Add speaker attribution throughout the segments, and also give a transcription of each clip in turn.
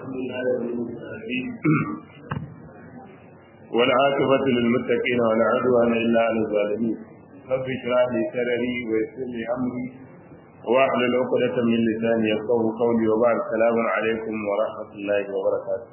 Speaker 1: الحمد لله رب العالمين والعاقبة للمتقين ولا عدوان إلا على الظالمين رب اشرح لي صدري ويسر لي أمري واحلل عقدة من لساني يفقه قولي وبعد السلام عليكم ورحمة الله وبركاته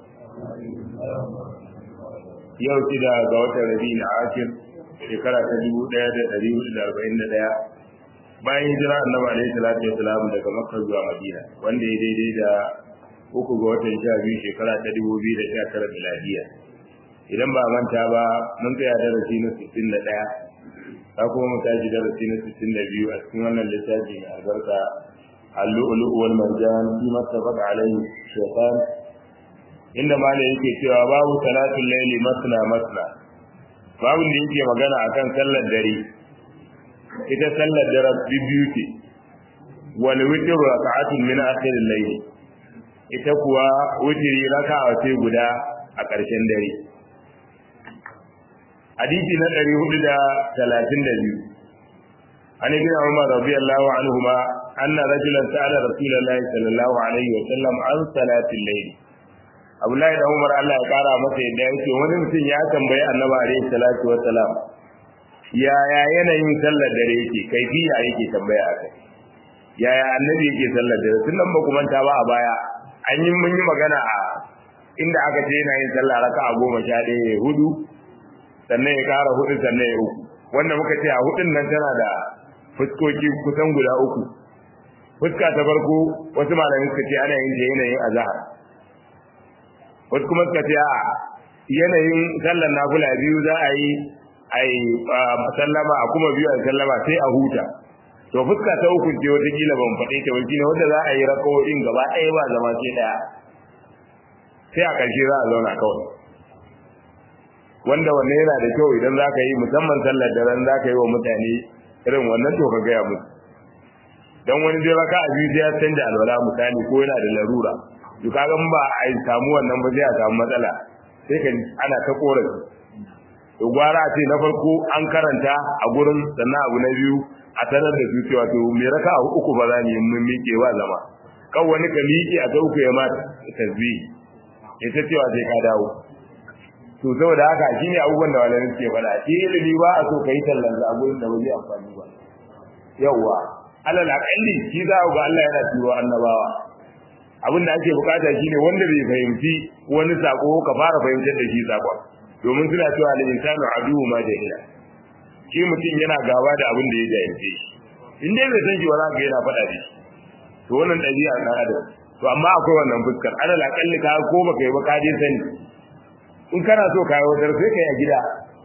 Speaker 1: yau shida ga watan rabi'in akir shekara ta dubu ɗaya da ɗari hudu da arba'in da ɗaya bayan hijira annabi alaihi salatu wasalam daga makka zuwa madina wanda ya daidai da uku ga watan sha biyu shekara ta dubu biyu da sha tara miladiya idan ba manta ba mun tsaya darasi na sittin da ɗaya ta kuma mu tashi darasi na sittin da biyu a cikin wannan littafi mai albarka اللؤلؤ والمرجان فيما اتفق عليه الشيطان inda mala yake cewa babu salatul laili masna masna babu da yake magana akan sallar dare ita sallar dare biyu ce wal witr raka'atun min akhir al-layl ita kuwa witri raka'a ce guda a ƙarshen dare hadisi na 432 عن ابن عمر رضي الله عنهما أن رجلا سأل رسول الله صلى الله عليه وسلم عن صلاة الليل Abdullahi da Umar Allah ya kara masa yadda yake wani mutum ya tambayi Annabi alaihi salatu wassalam yaya yanayin sallar dare yake kaifiya yake tambaya akai yaya annabi yake sallar dare tun nan ba ku manta ba a baya an yi mun yi magana a inda aka ce yana yin sallah raka'a goma sha ɗaya ya hudu sannan ya kara hudu sannan ya uku wanda muka ce a hudun nan tana da fuskoki kusan guda uku fuska ta farko wasu malamai suka ce ana yin ta yanayin azhar wasu kuma suka ce a yanayin sallar nafila biyu za a yi a yi sallama a kuma biyu a sallama sai a huta to fuska ta uku ce wata kila ban faɗe ta wani wanda za a yi rakawoyin gaba ɗaya ba zama sai ɗaya sai a ƙarshe za a zauna kawai wanda wanne yana da kyau idan za ka yi musamman sallar da ran za ka yi wa mutane irin wannan to ka gaya musu don wani zai raka a biyu sai ya canja alwala misali ko yana da larura to kaga ba a samu wannan ba sai a samu matsala sai ka ana ta korafi to gwara ce na farko an karanta a gurin sannan abu na biyu a sanar da su cewa to me raka a uku ba za mu yi mun miƙe ba zama kan wani ka miƙe a ta uku ya ma tasbihi ita cewa sai ka dawo to saboda haka shine abubuwan da malamin suke faɗa shi ilimi ba a so kai tallan a gurin da ba zai amfani ba yawwa alal aqalli shi za ga Allah yana turo annabawa abin da ake bukata shine wanda bai fahimci wani sako ka fara fahimtar da shi sakon domin suna cewa al insanu aduwwu ma jahila shi mutum yana gaba da abin da ya jahilce shi in dai bai san shi ba za ka yana faɗa da shi to wannan ɗabi'a na adam to amma akwai wannan fuskar alal aqalli ka ko baka yi ba ka je sani in kana so ka yi wadar sai ka yi a gida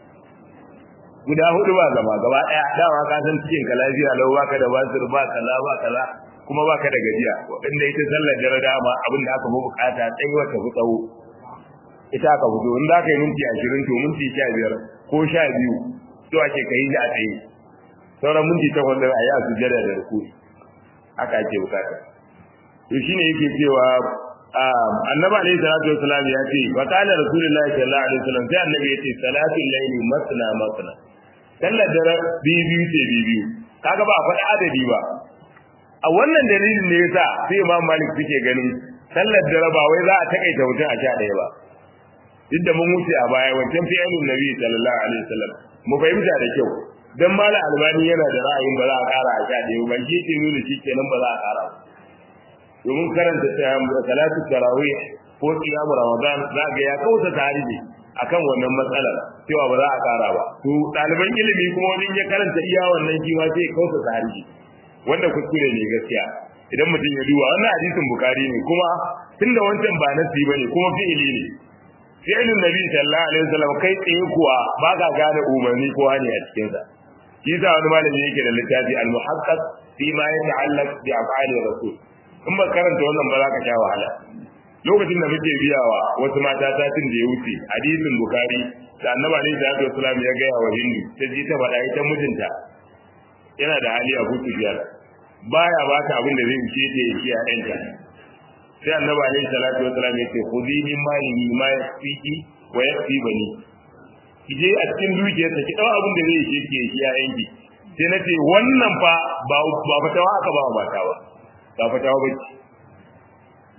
Speaker 1: guda hudu ba zama gaba daya dama ka san cikin ka lafiya lau baka da basir ba kaza ba kaza kuma baka da gajiya wadanda ita sallar dare dama abin da aka fi bukata tsayi wata fi tsawo ita aka fito in za ka yi minti ashirin to minti sha biyar ko sha biyu to ake ka yi a tsaye sauran minti takwas ɗin a yi a sujjada da rukuni haka ake bukata to shine yake cewa annabi alayhi salatu wasalam ya ce fa qala rasulullahi sallallahu alaihi wasallam sai annabi ya ce salatul layli masna masna sallar dare biyu ce biyu kaga ba a faɗi adadi ba a wannan dalilin ne yasa sai imam malik suke ganin sallar dare ba wai za a takaita mutum a sha ɗaya ba duk da mun wuce a baya wancan fi'ilun nabi sallallahu alaihi wasallam mu fahimta da kyau dan mala albani yana da ra'ayin ba za a ƙara a sha ɗaya ba shi ke nuna shi kenan ba za a ƙara ba domin karanta salatu tarawih ko qiyamu ramadan za ga ya kauta tarihi akan wannan matsalar cewa ba za a kara ba to ɗaliban ilimi kuma wani ya karanta iya wannan shi ma sai kauta tarihi wanda kuskure ne gaskiya idan mutum ya duba wannan hadisin bukari ne kuma tunda wancan ba nasi bane kuma fi'ili ne fi'ilun nabi sallallahu alaihi wasallam kai tsaye kuwa ba ka gane umarni ko hani a cikin sa shi sa wani malami yake da littafi al-muhaqqaq fi ma yata'allaq bi af'ali rasul in ba karanta wannan ba za ka sha wahala lokacin da muke biyawa wasu mata satin da ya wuce hadisin bukari da annaba ne da aka islam ya gaya wa hindu ta ji ta faɗa ita mijinta yana da hali a hutu biyar baya ba ta abin da zai ce ta yi a ɗanta sai annaba ne salatu wasalam ya ce khudi min malihi ma yasfiki wa yakfi bani ki je a cikin dukiyarsa ki dawo abin da zai yi ki yi a yanki sai na ce wannan fa ba ba fatawa aka ba mata ba ba fatawa ba ce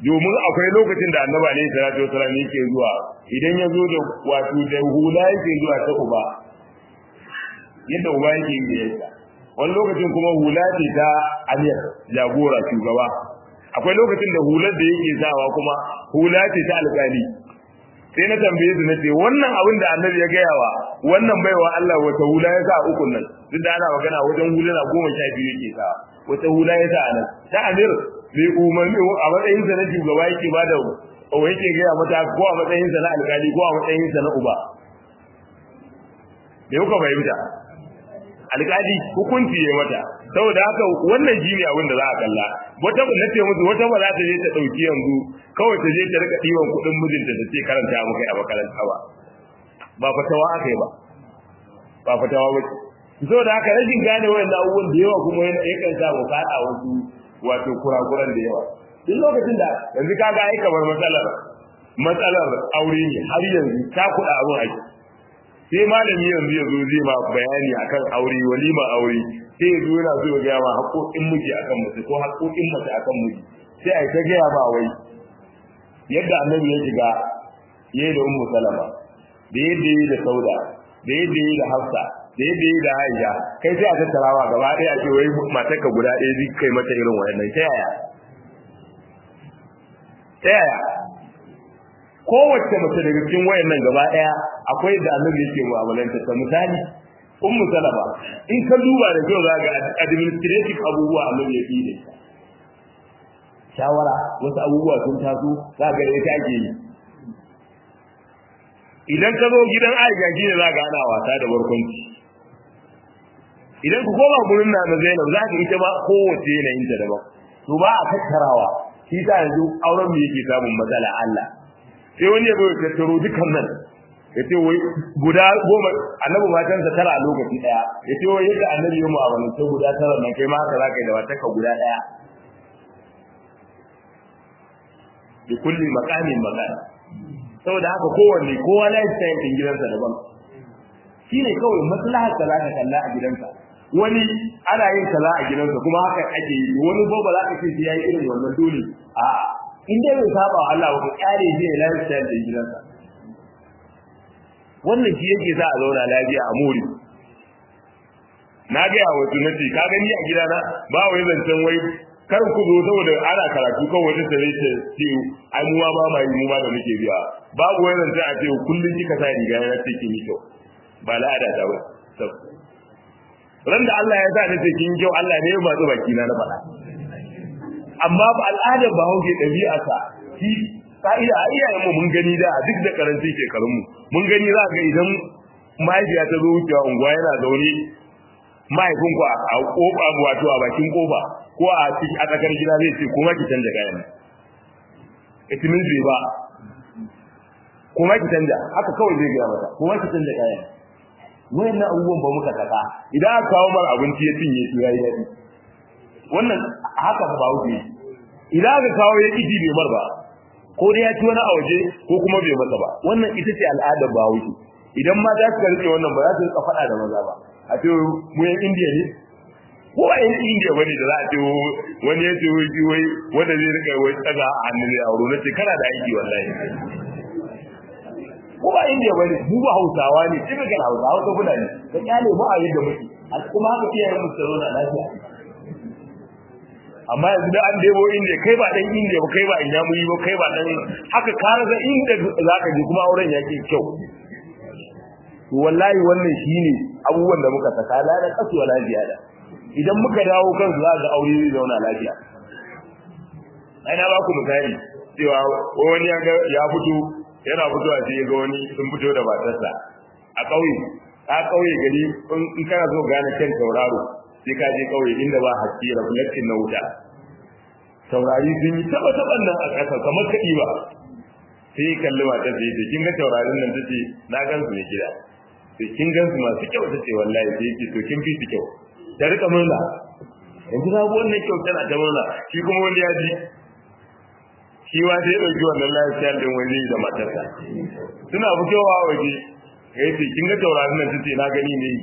Speaker 1: domin akwai lokacin da annabi alaihi salatu wasallam yake zuwa idan ya zo da wato da hula yake zuwa ta uba yadda uba yake yi da wani lokacin kuma hula ce ta amir jagora shugaba akwai lokacin da hular da yake sawa kuma hula ce ta alƙali sai na tambaye su nace wannan abin da annabi ya gaya wa wannan baiwa Allah wata hula ya sa ukun nan duk da ana magana wajen huluna goma sha biyu yake sa wata hula ya sa a nan ta amir bai umarni a matsayin sa na shugaba yake ba da o yake gaya mata ko a matsayin sa na alƙali ko a matsayin sa na uba da kuka fahimta alƙali hukunci ya mata saboda haka wannan shi ne abin da za a kalla wata ba nace musu wata ba za ta je ta dauki yanzu kawai ta je ta rika diwan kuɗin mijinta ta ce karanta mu kai a makaranta ba ba fatawa aka yi ba ba fatawa ba ce saboda haka rashin gane wayannan abubuwan da yawa kuma yakan sa mu fada wasu wato kurakuran da yawa duk lokacin da yanzu kaga ai kamar matsalar matsalar aure ne har yanzu ta kuɗa abin aiki sai malami yanzu ya zo zai ma bayani akan aure walima aure sai ya zo yana so ya gaya ma haƙoƙin miji akan mace ko haƙoƙin mace akan miji sai a yi ta gaya ma wai yadda annabi ya shiga ya yi da ummu salama da yadda ya yi da sauda da yadda ya yi da hafsa da yadda ya yi da aisha kai sai a tattarawa gaba ɗaya a ce wai matarka guda ɗaya zai kai mata irin waɗannan ta yaya ta yaya kowace mace daga cikin wayannan gaba daya akwai da annabi yake mu'amalanta ta misali ummu salama in ka duba da kyau za ga administrative abubuwa annabi yake da shawara wasu abubuwa sun taso za ga da ita ake yi idan ka zo gidan Aisha shi ne za ga ana wasa da barkwanci idan ku koma gurin na na Zainab za ka ita ma kowace yanayin ta daban to ba a tattarawa shi ta yanzu auren mu yake samun matsala Allah sai wani ya bai tattaro dukan nan ya ce wai guda goma annabi matansa tara a lokaci daya ya ce wai yadda annabi ya mu'amalance guda tara nan kai ma haka za ka yi da matarka guda daya bi kulli maqamin maqam saboda haka kowanne kowa lifestyle din gidansa daban shine kawai maslahar da zaka kalla a gidansa wani ana yin kaza a gidansa kuma haka ake yi wani ba za ka ce sai yayi irin wannan dole a'a in dai bai saba wa Allah ba kare zai lifestyle din gidansa wannan shi yake sa a zauna lafiya a muri na ga yawa wasu nace ka gani a gidana ba wai zancen wai kar ku zo saboda ana karatu kan wata tare ta ce ai mu ma ba mai mu ma da muke biya babu wai zancen a ce kullun kika sa riga na ce kin yi kyau ba la'ada ta ba ran da Allah ya sa nace kin kyau Allah ne ya matsu baki na na faɗa amma ba al'adar ba hauke ɗabi'arsa shi ka'ida a iyayenmu mun gani da duk da karanci shekarunmu mun gani za ga idan mahaifiya ta zo wucewa unguwa yana zaune mahaifinku a kofa wato a bakin kofa ko a cikin a tsakar gida zai ce kuma ki canja kayan it means bai ba kuma ki canja haka kawai zai gaya mata kuma ki canja kayan wayannan abubuwan ba muka saka idan aka kawo mar abinci ya cinye su yayi daɗi wannan haka ba wuce idan aka kawo ya kiji bai mar ba ko dai ya ci wani a waje ko kuma bai masa ba wannan ita ce al'adar ba wuce idan mata suka rike wannan ba za su rika faɗa da maza ba a ce mu yan indiya ne ko a yan indiya bane da za a ce wani ya ce wai wai wanda zai rika wai tsaga a hannun ne a wuro na ce kana da aiki wallahi ko ba indiya bane mu ba hausawa ne typical hausa hausa fulani da kyale mu a yadda muke kuma haka iyayen mu tsaro na lafiya amma yanzu da an debo indiya kai ba dan indiya ba kai ba inyamuri ba kai ba dan haka ka rasa inda zaka je kuma auren yake kyau to wallahi wannan shine abubuwan da muka saka la da kasu wala ziyada idan muka dawo kansu za ga aure zai zauna lafiya ai na ba ku misali cewa wani ya ga ya fito yana fitowa sai ya ga wani sun fito da matarsa a ƙauye a ƙauye gari in kana so gane kan tauraro sai ka je ƙauye inda ba haske reflection na wuta taurari sun yi taba taban nan a ƙasa kamar kaɗi ba sai ya kalli matar sai ya kin ga taurarin nan tace na gan su ne gida sai kin gan su masu kyau tace wallahi sai yake to kin fi su kyau ta rika murna yanzu na ga wannan kyau tana ta murna shi kuma wani ya ji shi ma sai ya ɗauki wannan lafiyar ɗin wani da matarsa suna fitowa waje ya ce kin ga taurarin nan tace na gani ne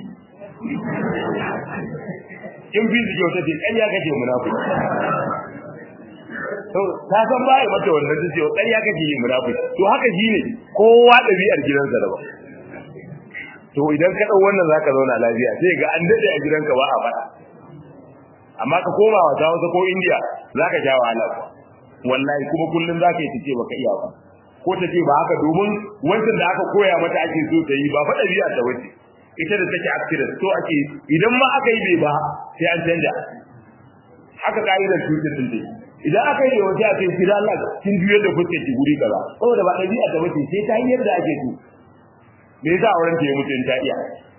Speaker 1: in fi su kyau tace ƙarya kake munafiki ta san baya mata wannan ta ce ƙarya kake yi munafiki to haka shi ne kowa ɗabi'ar gidansa daban to idan ka ɗau wannan zaka zauna lafiya sai ga an daɗe a gidanka ba a faɗa amma ka koma wata wasu ko indiya zaka sha wahala wallahi kuma kullum zaka yi tace baka iya ba ko ta ce ba haka domin wancan da aka koya mata ake so ta yi ba fa ɗabi'a ta wace ita da take actress to ake idan ma aka yi bai ba sai an canja haka ka'idar tutar din dai idan aka yi wata a cikin kira Allah kin juyar da fuskar ki guri kaza saboda ba ɗabi'a ta wace sai ta yi yadda ake so me yasa auren ta ya mutu in ta iya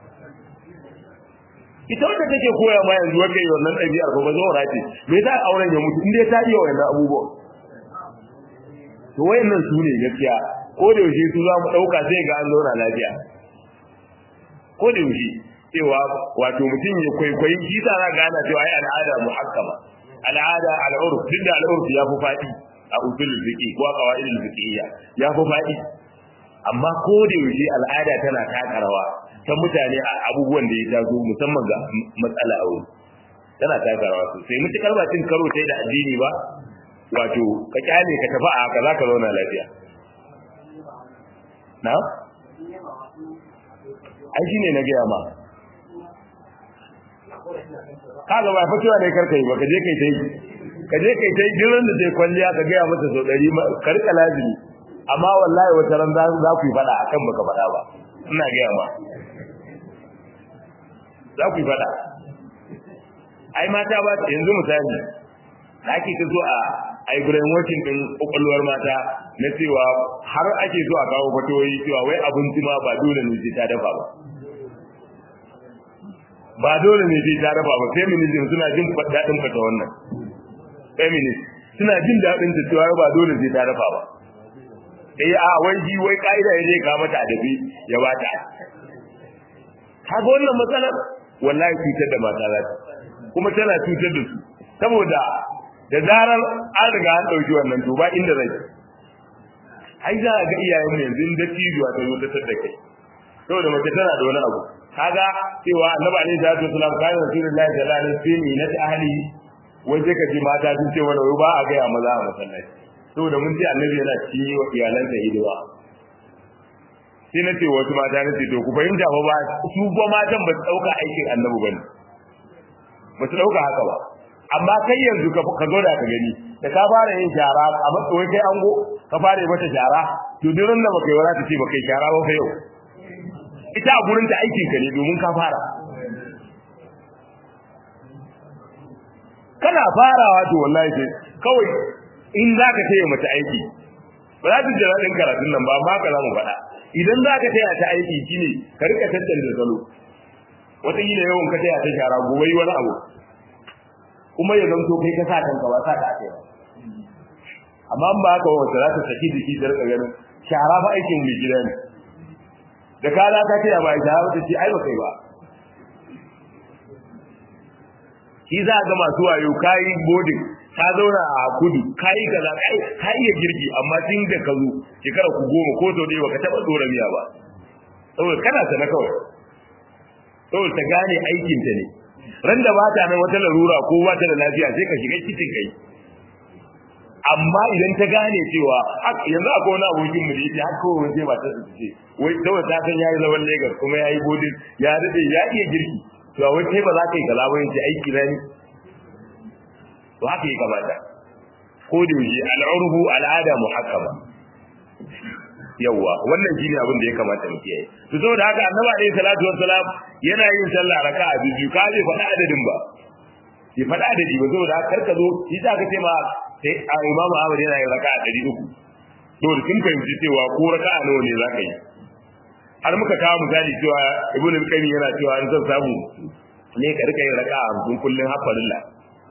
Speaker 1: ita wanda take koya ma yanzu wanda yi wannan ɗabi'ar ko ba zo race me yasa auren ya mutu in dai ta iya wannan abubuwan to wayannan su ne gaskiya ko da yaushe su za mu dauka sai ga an zauna lafiya ko da yaushe cewa wato mutum ya kwaikwayi shi ta za ga ana cewa ai al'ada muhakkama al'ada al'urf duk da al'urf ya fi faɗi a usul fiqi ko a qawaidul fiqhiyya ya fi faɗi amma ko da yaushe al'ada tana taka rawa ta mutane a abubuwan da ya taso musamman ga matsala aure tana taka rawa sosai mutukar ba cin karo sai da addini ba wato ka kyale ka tafi a haka za ka zauna lafiya na? ai shi ne na gaya ma ka ga ba fitowa ne karka yi ba ka je kai ta yi ka je kai ta yi jiran da zai kwalliya ka gaya masa sau ɗari ka rika lazimi amma wallahi wata ran za ku yi faɗa a kan baka faɗa ba ina gaya ma za ku yi faɗa ai mata ba yanzu misali da ake ta zo a a yi brainwashing din kwakwalwar mata na cewa har ake zo a kawo fatoyi cewa wai abinci ma ba dole ne sai ta dafa ba ba dole ne sai ta dafa ba feminism suna jin daɗin fata wannan feminist suna jin daɗin ta cewa ba dole sai ta dafa ba eh a wai ji wai ka'ida ya je ka mata adabi ya bata kaga wannan matsalar wallahi cutar da mata za ta kuma tana cutar da su saboda da zarar an riga an ɗauki wannan to ba inda zai ai za a ga iyayen mu yanzu da cijuwa ta zo ta tada kai saboda mace tana da wani abu kaga cewa annabi alaihi salatu wasalam kana rasulullahi sallallahu alaihi wasallam na ahli wai sai ka ji mata sun ce wani ba a gaya maza a masallaci saboda mun ce annabi yana ci wa iyalansa hidima sai na ce wasu mata na ce to ku fahimta fa ba su ba matan ba su ɗauka aikin annabi ba ne ba su ɗauka haka ba amma kai yanzu ka ka zo da ka gani da ka fara yin shara a matsayin kai ango ka fara mata shara to duk ran da baka yi wala ta ce baka yi shara ba fa yau ita a gurin ta aikin ka ne domin ka fara kana farawa to wallahi sai kawai in zaka taya mata aiki ba za ta jira din karatun nan ba amma ka za mu faɗa idan zaka taya ta aiki shine ka rika tattance salo wata yi yawan ka taya ta shara gobe wani abu kuma ya zanto kai ka sa kanka ba sa ka ake ba amma in ba haka wata za ta saki jiki da rika ganin shara ba aikin mai gida ne da ka za ka taya ba shara ba ta ce ai ba kai ba shi za ga masu wayo kayi bodin ka zauna a kudu kayi kaza kai ka iya girki amma tun da ka zo shekara ku goma ko sau ɗaya baka taɓa tsora miya ba saboda kana sana kawai saboda ta gane aikin ta ne ran da ba ta nan wata larura ko ba ta da lafiya sai ka shiga cikin kai amma idan ta gane cewa yanzu akwai wani abokin mu da yake har kawai sai ba ta ce wai saboda ta san yayi zaman Lagos kuma yayi bodin ya dade ya iya girki to wai kai ba za ka yi kaza ba yace aiki na ne to haka yi kamata ko da yaushe al'urbu al'ada muhakkama yawa wannan shine abin da ya kamata mu kiyaye to saboda haka annabi alayhi salatu wassalam yana yin sallah raka'a biyu ka bai faɗa adadin ba bai faɗa adadi ba saboda haka karka zo shi za ka ce ma sai a imamu Ahmad yana yin raka'a 300 to da kin fahimci cewa ko raka'a nawa ne za ka yi har muka kawo misali cewa ibnu al-qayyim yana cewa an zan samu ne ka rika yin raka'a 50 kullun hafalillah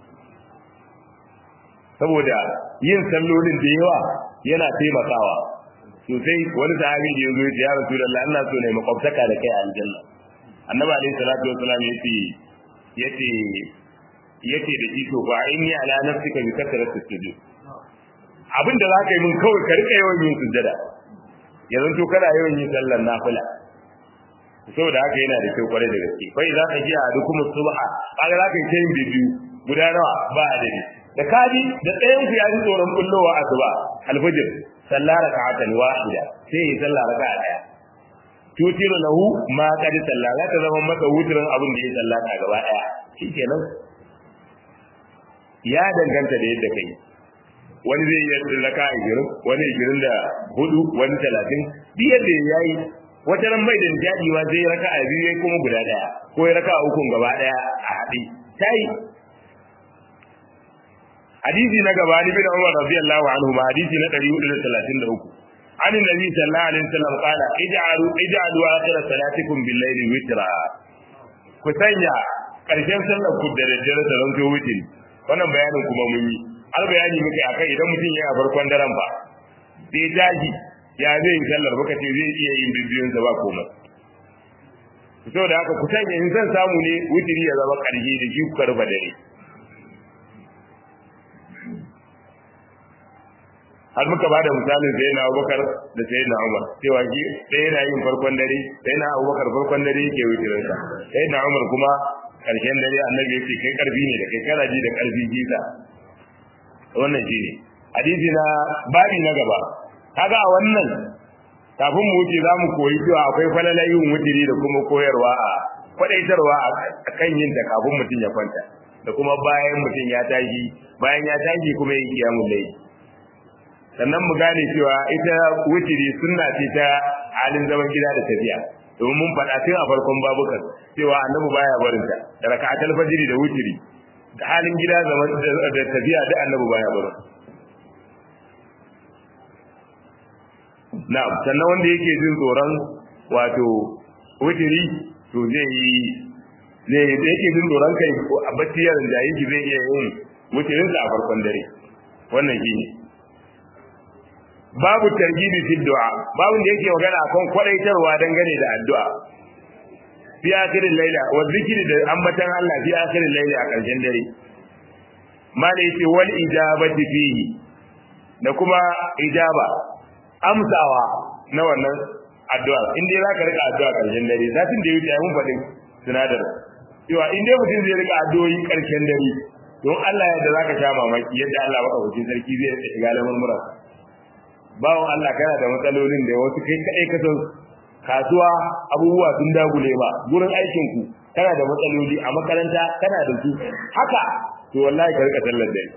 Speaker 1: saboda yin sallolin da yawa yana taimakawa sosai wani sahabi da yazo ya Rasulullah ina so ne makwabtaka da kai a aljanna annabi alaihi salatu wassalam yace yace yace da shi to fa inni ala nafsika bi kasrati sujud abinda zaka yi mun kawai ka rika yawan yin sujjada yanzu to kana yawan yin sallar nafila saboda haka yana da kyau kwarai da gaske fa idza ka ji a dukum subha kaga zaka yi tayin bibiyu guda nawa ba adadi da kaji da ɗayan ku ya ji tsoron kullowa asuba alfajir sallah raka'atan wahida sai ya sallah raka'a daya tutiru lahu ma qad sallah za ta zama masa wutirin abin da ya sallata gaba daya shikenan ya danganta da yadda kai wani zai yi raka a girin wani girin da hudu wani talatin duk yadda ya yi wata ran bai da nishadi ma zai raka a biyu ya kuma guda daya ko ya raka a ukun gaba daya a haɗe ta yi hadisi na gaba ni bin Umar radiyallahu anhu ma hadisi na 433 an annabi sallallahu alaihi wasallam qala ij'alu ij'alu akhir salatikum bil layli witra ku sanya karshen sallar ku da daddare da ranto witri wannan bayanin kuma mun yi har bayani muke akai idan mutum yana farkon daren ba sai daji ya zai yi sallar baka ce zai iya yin bibiyun sa ba komai saboda haka ku sanya in san samu ne witri ya zama karshe da shi ku karba dare har muka ba da misalin sai na abubakar da sai na umar cewa shi sai yana yin farkon dare sai na abubakar farkon dare yake wuce sa sai na umar kuma karshen dare annabi yake kai karfi ne da kai kana ji da karfi jisa wannan shi ne hadisi na babi na gaba kaga a wannan kafin mu wuce za mu koyi cewa akwai falalayin wutiri da kuma koyarwa a kwadaitarwa a kan yin ta kafin mutum ya kwanta da kuma bayan mutum ya tashi bayan ya tashi kuma yin kiyamun laifi sannan mu gane cewa ita wutiri sunna ce ta halin zaman gida da tafiya domin mun faɗa tun a farkon babukan cewa annabi baya barin ta da raka'atul fajr da wutiri da halin gida zaman da tafiya da annabi baya barin na'am sannan wanda yake jin tsoron wato wutiri to zai yi zai yake jin tsoron kai a bacci yaron da yake zai iya yin wutirinsa a farkon dare wannan shine babu targibi fi du'a babu da yake magana akan kwadaitarwa dangane da addu'a fi akhirin laila wa zikri da ambatan Allah fi akhirin laila a ƙarshen dare mala yace wal ijabati fihi da kuma ijaba amsawa na wannan addu'a in dai zaka rika addu'a ƙarshen dare zatin da yake mun faɗin sinadar cewa in dai mutum zai rika addu'o'i ƙarshen dare don Allah yadda zaka sha mamaki yadda Allah baka hukuncin sarki zai rika shiga lamurmuran bawon Allah kana da matsalolin da wasu kai kai ka san kasuwa abubuwa sun dagule ba gurin aikin ku kana da matsaloli a makaranta kana da su haka to wallahi ka rika sallar dare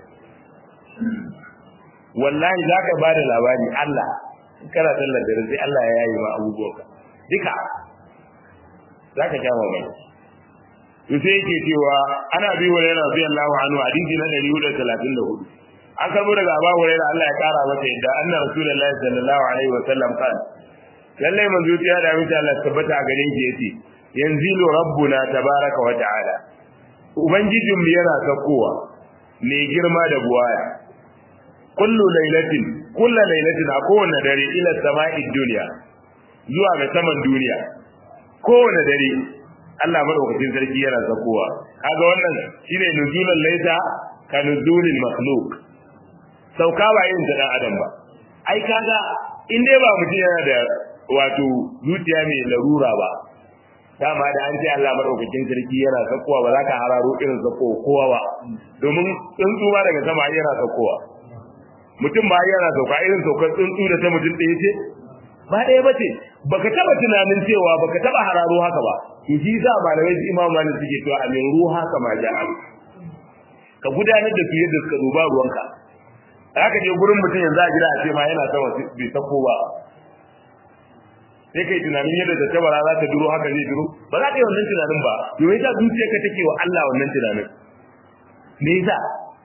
Speaker 1: wallahi zaka ba da labari Allah kana sallar dare sai Allah ya yayi ma abubuwanka duka zaka sha mamaki to sai yake cewa ana bi wa yana radiyallahu anhu hadisi na 434 an karbo daga Abu Hurairah Allah ya kara masa yadda anna Rasulullahi sallallahu alaihi wa sallam kan lalle manzo ya da mita Allah tabbata a gare shi yace yanzilu rabbuna tabaraka wa ta'ala ubangijin mu yana sakowa mai girma da buwaya kullu lailatin kullu lailatin a kowane dare ila sama'i dunya zuwa ga saman duniya kowane dare Allah madaukakin sarki yana sakowa kaga wannan shine nuzulul laita ka nuzulil makhluq sauka ba yin ta dan adam ba ai kaga in dai ba mutum yana da wato zuciya mai larura ba dama da an ce Allah madaukakin sarki yana sakowa ba za ka hararo irin sako kowa ba domin tsuntsu ba daga sama yana sakowa mutum ba yana sauka irin saukar tsuntsu da ta mutum ɗaya ce ba ɗaya ba ce baka taba tunanin cewa baka taba hararo haka ba to shi sa malamai su imam malik suke cewa a min ruha kama ja'a ka gudanar da su yadda suka duba ruwanka haka je gurin mutum yanzu a gida a ce ma yana sama bai sako ba sai kai tunanin yadda ta tabara za ta duro haka zai duro ba za ka yi wannan tunanin ba domin yasa zuciyarka take wa Allah wannan tunanin me yasa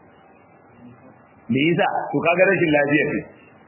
Speaker 1: me yasa to kaga rashin lafiya ce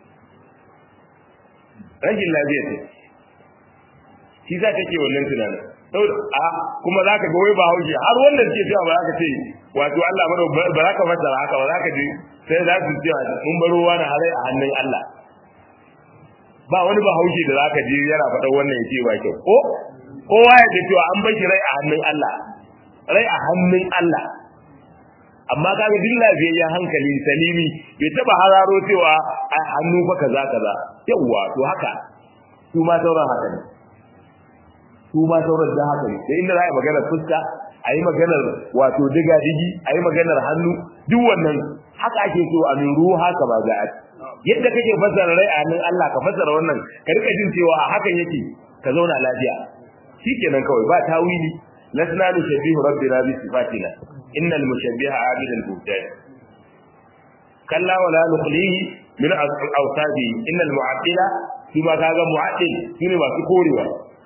Speaker 1: rashin lafiya ce shi za ka ke wannan tunanin saboda a kuma za ka ga wai ba haushi har wannan ke cewa ba za ka ce wato Allah mana ba za ka fassara haka ba za ka ji sai za su cewa mun baro wani harai a hannun Allah ba wani ba haushi da za ka ji yana faɗan wannan ya ce ba kyau ko kowa ya ce cewa an bar shi rai a hannun Allah rai a hannun Allah amma kaga duk lafiyayyen hankali salimi bai taba hararo cewa a hannu fa kaza kaza yawwa to haka su ma sauran haka ne su ma sauran da haka ne sai inda za a yi maganar fuska a yi maganar wato diga digi a yi maganar hannu duk wannan haka ake so a min ruha ka ba za a yadda kake fassara rai a hannun Allah ka fassara wannan ka rika jin cewa a hakan yake ka zauna lafiya shikenan kawai ba tawili lasna nushabbihu rabbina bi sifatina innal mushabbiha abidul buhtan kalla wala nuqlihi min awsabi innal mu'attila kuma kaga mu'attil shine masu korewa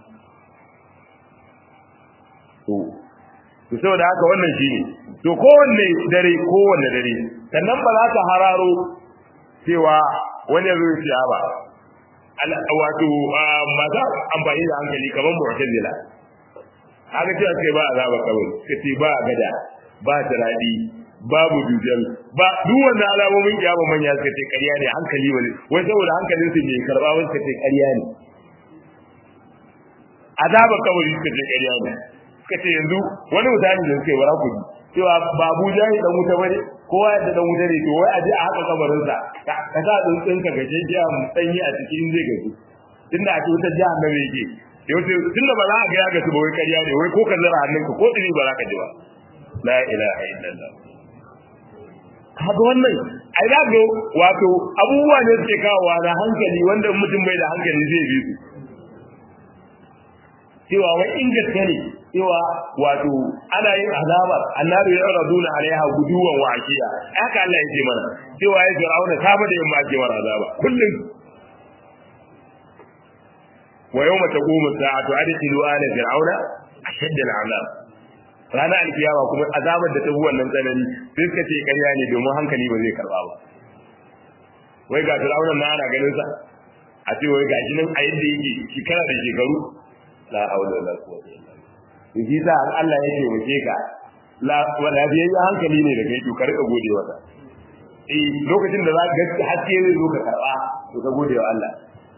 Speaker 1: to to saboda haka wannan shine to kowanne dare kowanne dare sannan ba za ka hararo cewa wani ya zo ya ba wato maza amfani da hankali kamar mu'tazila haka cewa sai ba azaba kawai kace ba gada ba taradi babu dujal ba duk wannan alamomin kiyama manya suka ce ƙarya ne hankali wani wai saboda hankalin su bai karba wani suka ce ƙarya ne azaba kawai suka ce ƙarya ne suka ce yanzu wani mutane da suka yi bara ku cewa ba Abuja ne dan wuta bane kowa yadda dan wuta ne to wai aje a haka kabarin sa ka sa tsuntsun ka gaje jiya mu sanyi a cikin zai gaji tunda a cikin jahannama yake yau tunda ba za a ga ya gasu ba wai ƙarya ne wai ko ka zara hannunka ko tsiri ba za ka ji ba la ilaha illallah kaga wannan ai da ga wato abubuwa ne suke kawowa na hankali wanda mutum bai da hankali zai bi su cewa wai in gaske ne cewa wato ana yin azaba annabi ya raduna alaiha guduwan wa ashiya haka Allah ya ce mana cewa ya fir'auna safa da yamma ake mara azaba kullum wa yawma taqumu sa'atu adkhilu ala fir'auna ashadda al'azab ranar alkiyama kuma azabar da ta bi wannan tsanani sai suka ce ƙarya ne domin hankali ba zai karba ba wai ga fir'aunan na ana ganin sa a ce wai gashi nan a yadda yake shekara da shekaru la haula wala quwwata illa billah shi sa Allah ya ce wace ka la wala biyayya hankali ne da kai to ka rika gode wata eh lokacin da za ka ga haske zai zo ka karba to ka gode wa Allah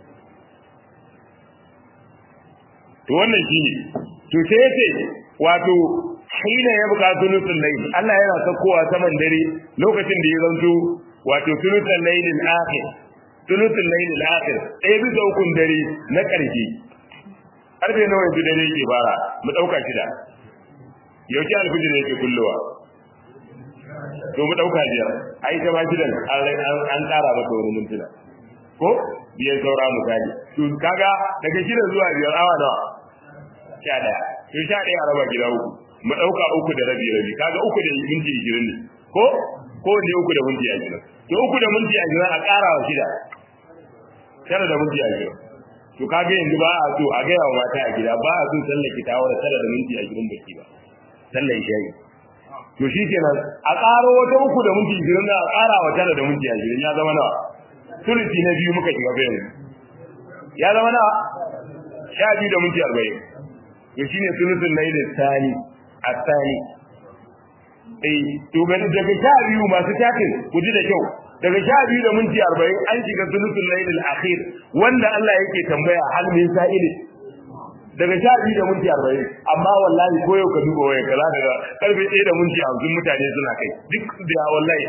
Speaker 1: to wannan shine to sai yace wato hina ya buka sulutul layl Allah yana sakowa saman dare lokacin da ya zanto wato sulutul layl al-akhir sulutul layl al-akhir ɗaya bisa ukun dare na ƙarshe karfe nawa yanzu dare yake fara mu dauka shida yauki alfijir yake kullowa to mu dauka biyar ai ta ba shidan an ƙara mata wani mintuna ko biyar saura misali to kaga daga shida zuwa biyar awa nawa sha ɗaya to sha ɗaya a raba gida uku mu ɗauka uku da rabi rabi kaga uku da minti ishirin ne ko ko ne uku da minti ashirin to uku da minti ashirin a ƙara wa shida tara da minti ashirin to kaga yanzu ba a so a gaya wa mata a gida ba a so sallar ki tawar tara da minti ashirin baki ba sallar shayi to shi kenan a ƙaro wata uku da minti ashirin da a ƙara wa tara da minti ashirin ya zama nawa sulusi na biyu muka shiga bayan ya zama nawa sha biyu da minti arba'in to shine sulusun laili tsani asani eh to ga daga sha biyu masu takin ku ji da kyau daga sha biyu da minti arba'in an shiga sulusul lailil akhir wanda Allah yake tambaya hal min sa'ili daga sha biyu da minti arba'in amma wallahi ko yau ka duba waya ka za ka ga karfe ɗaya da minti hamsin mutane suna kai duk da wallahi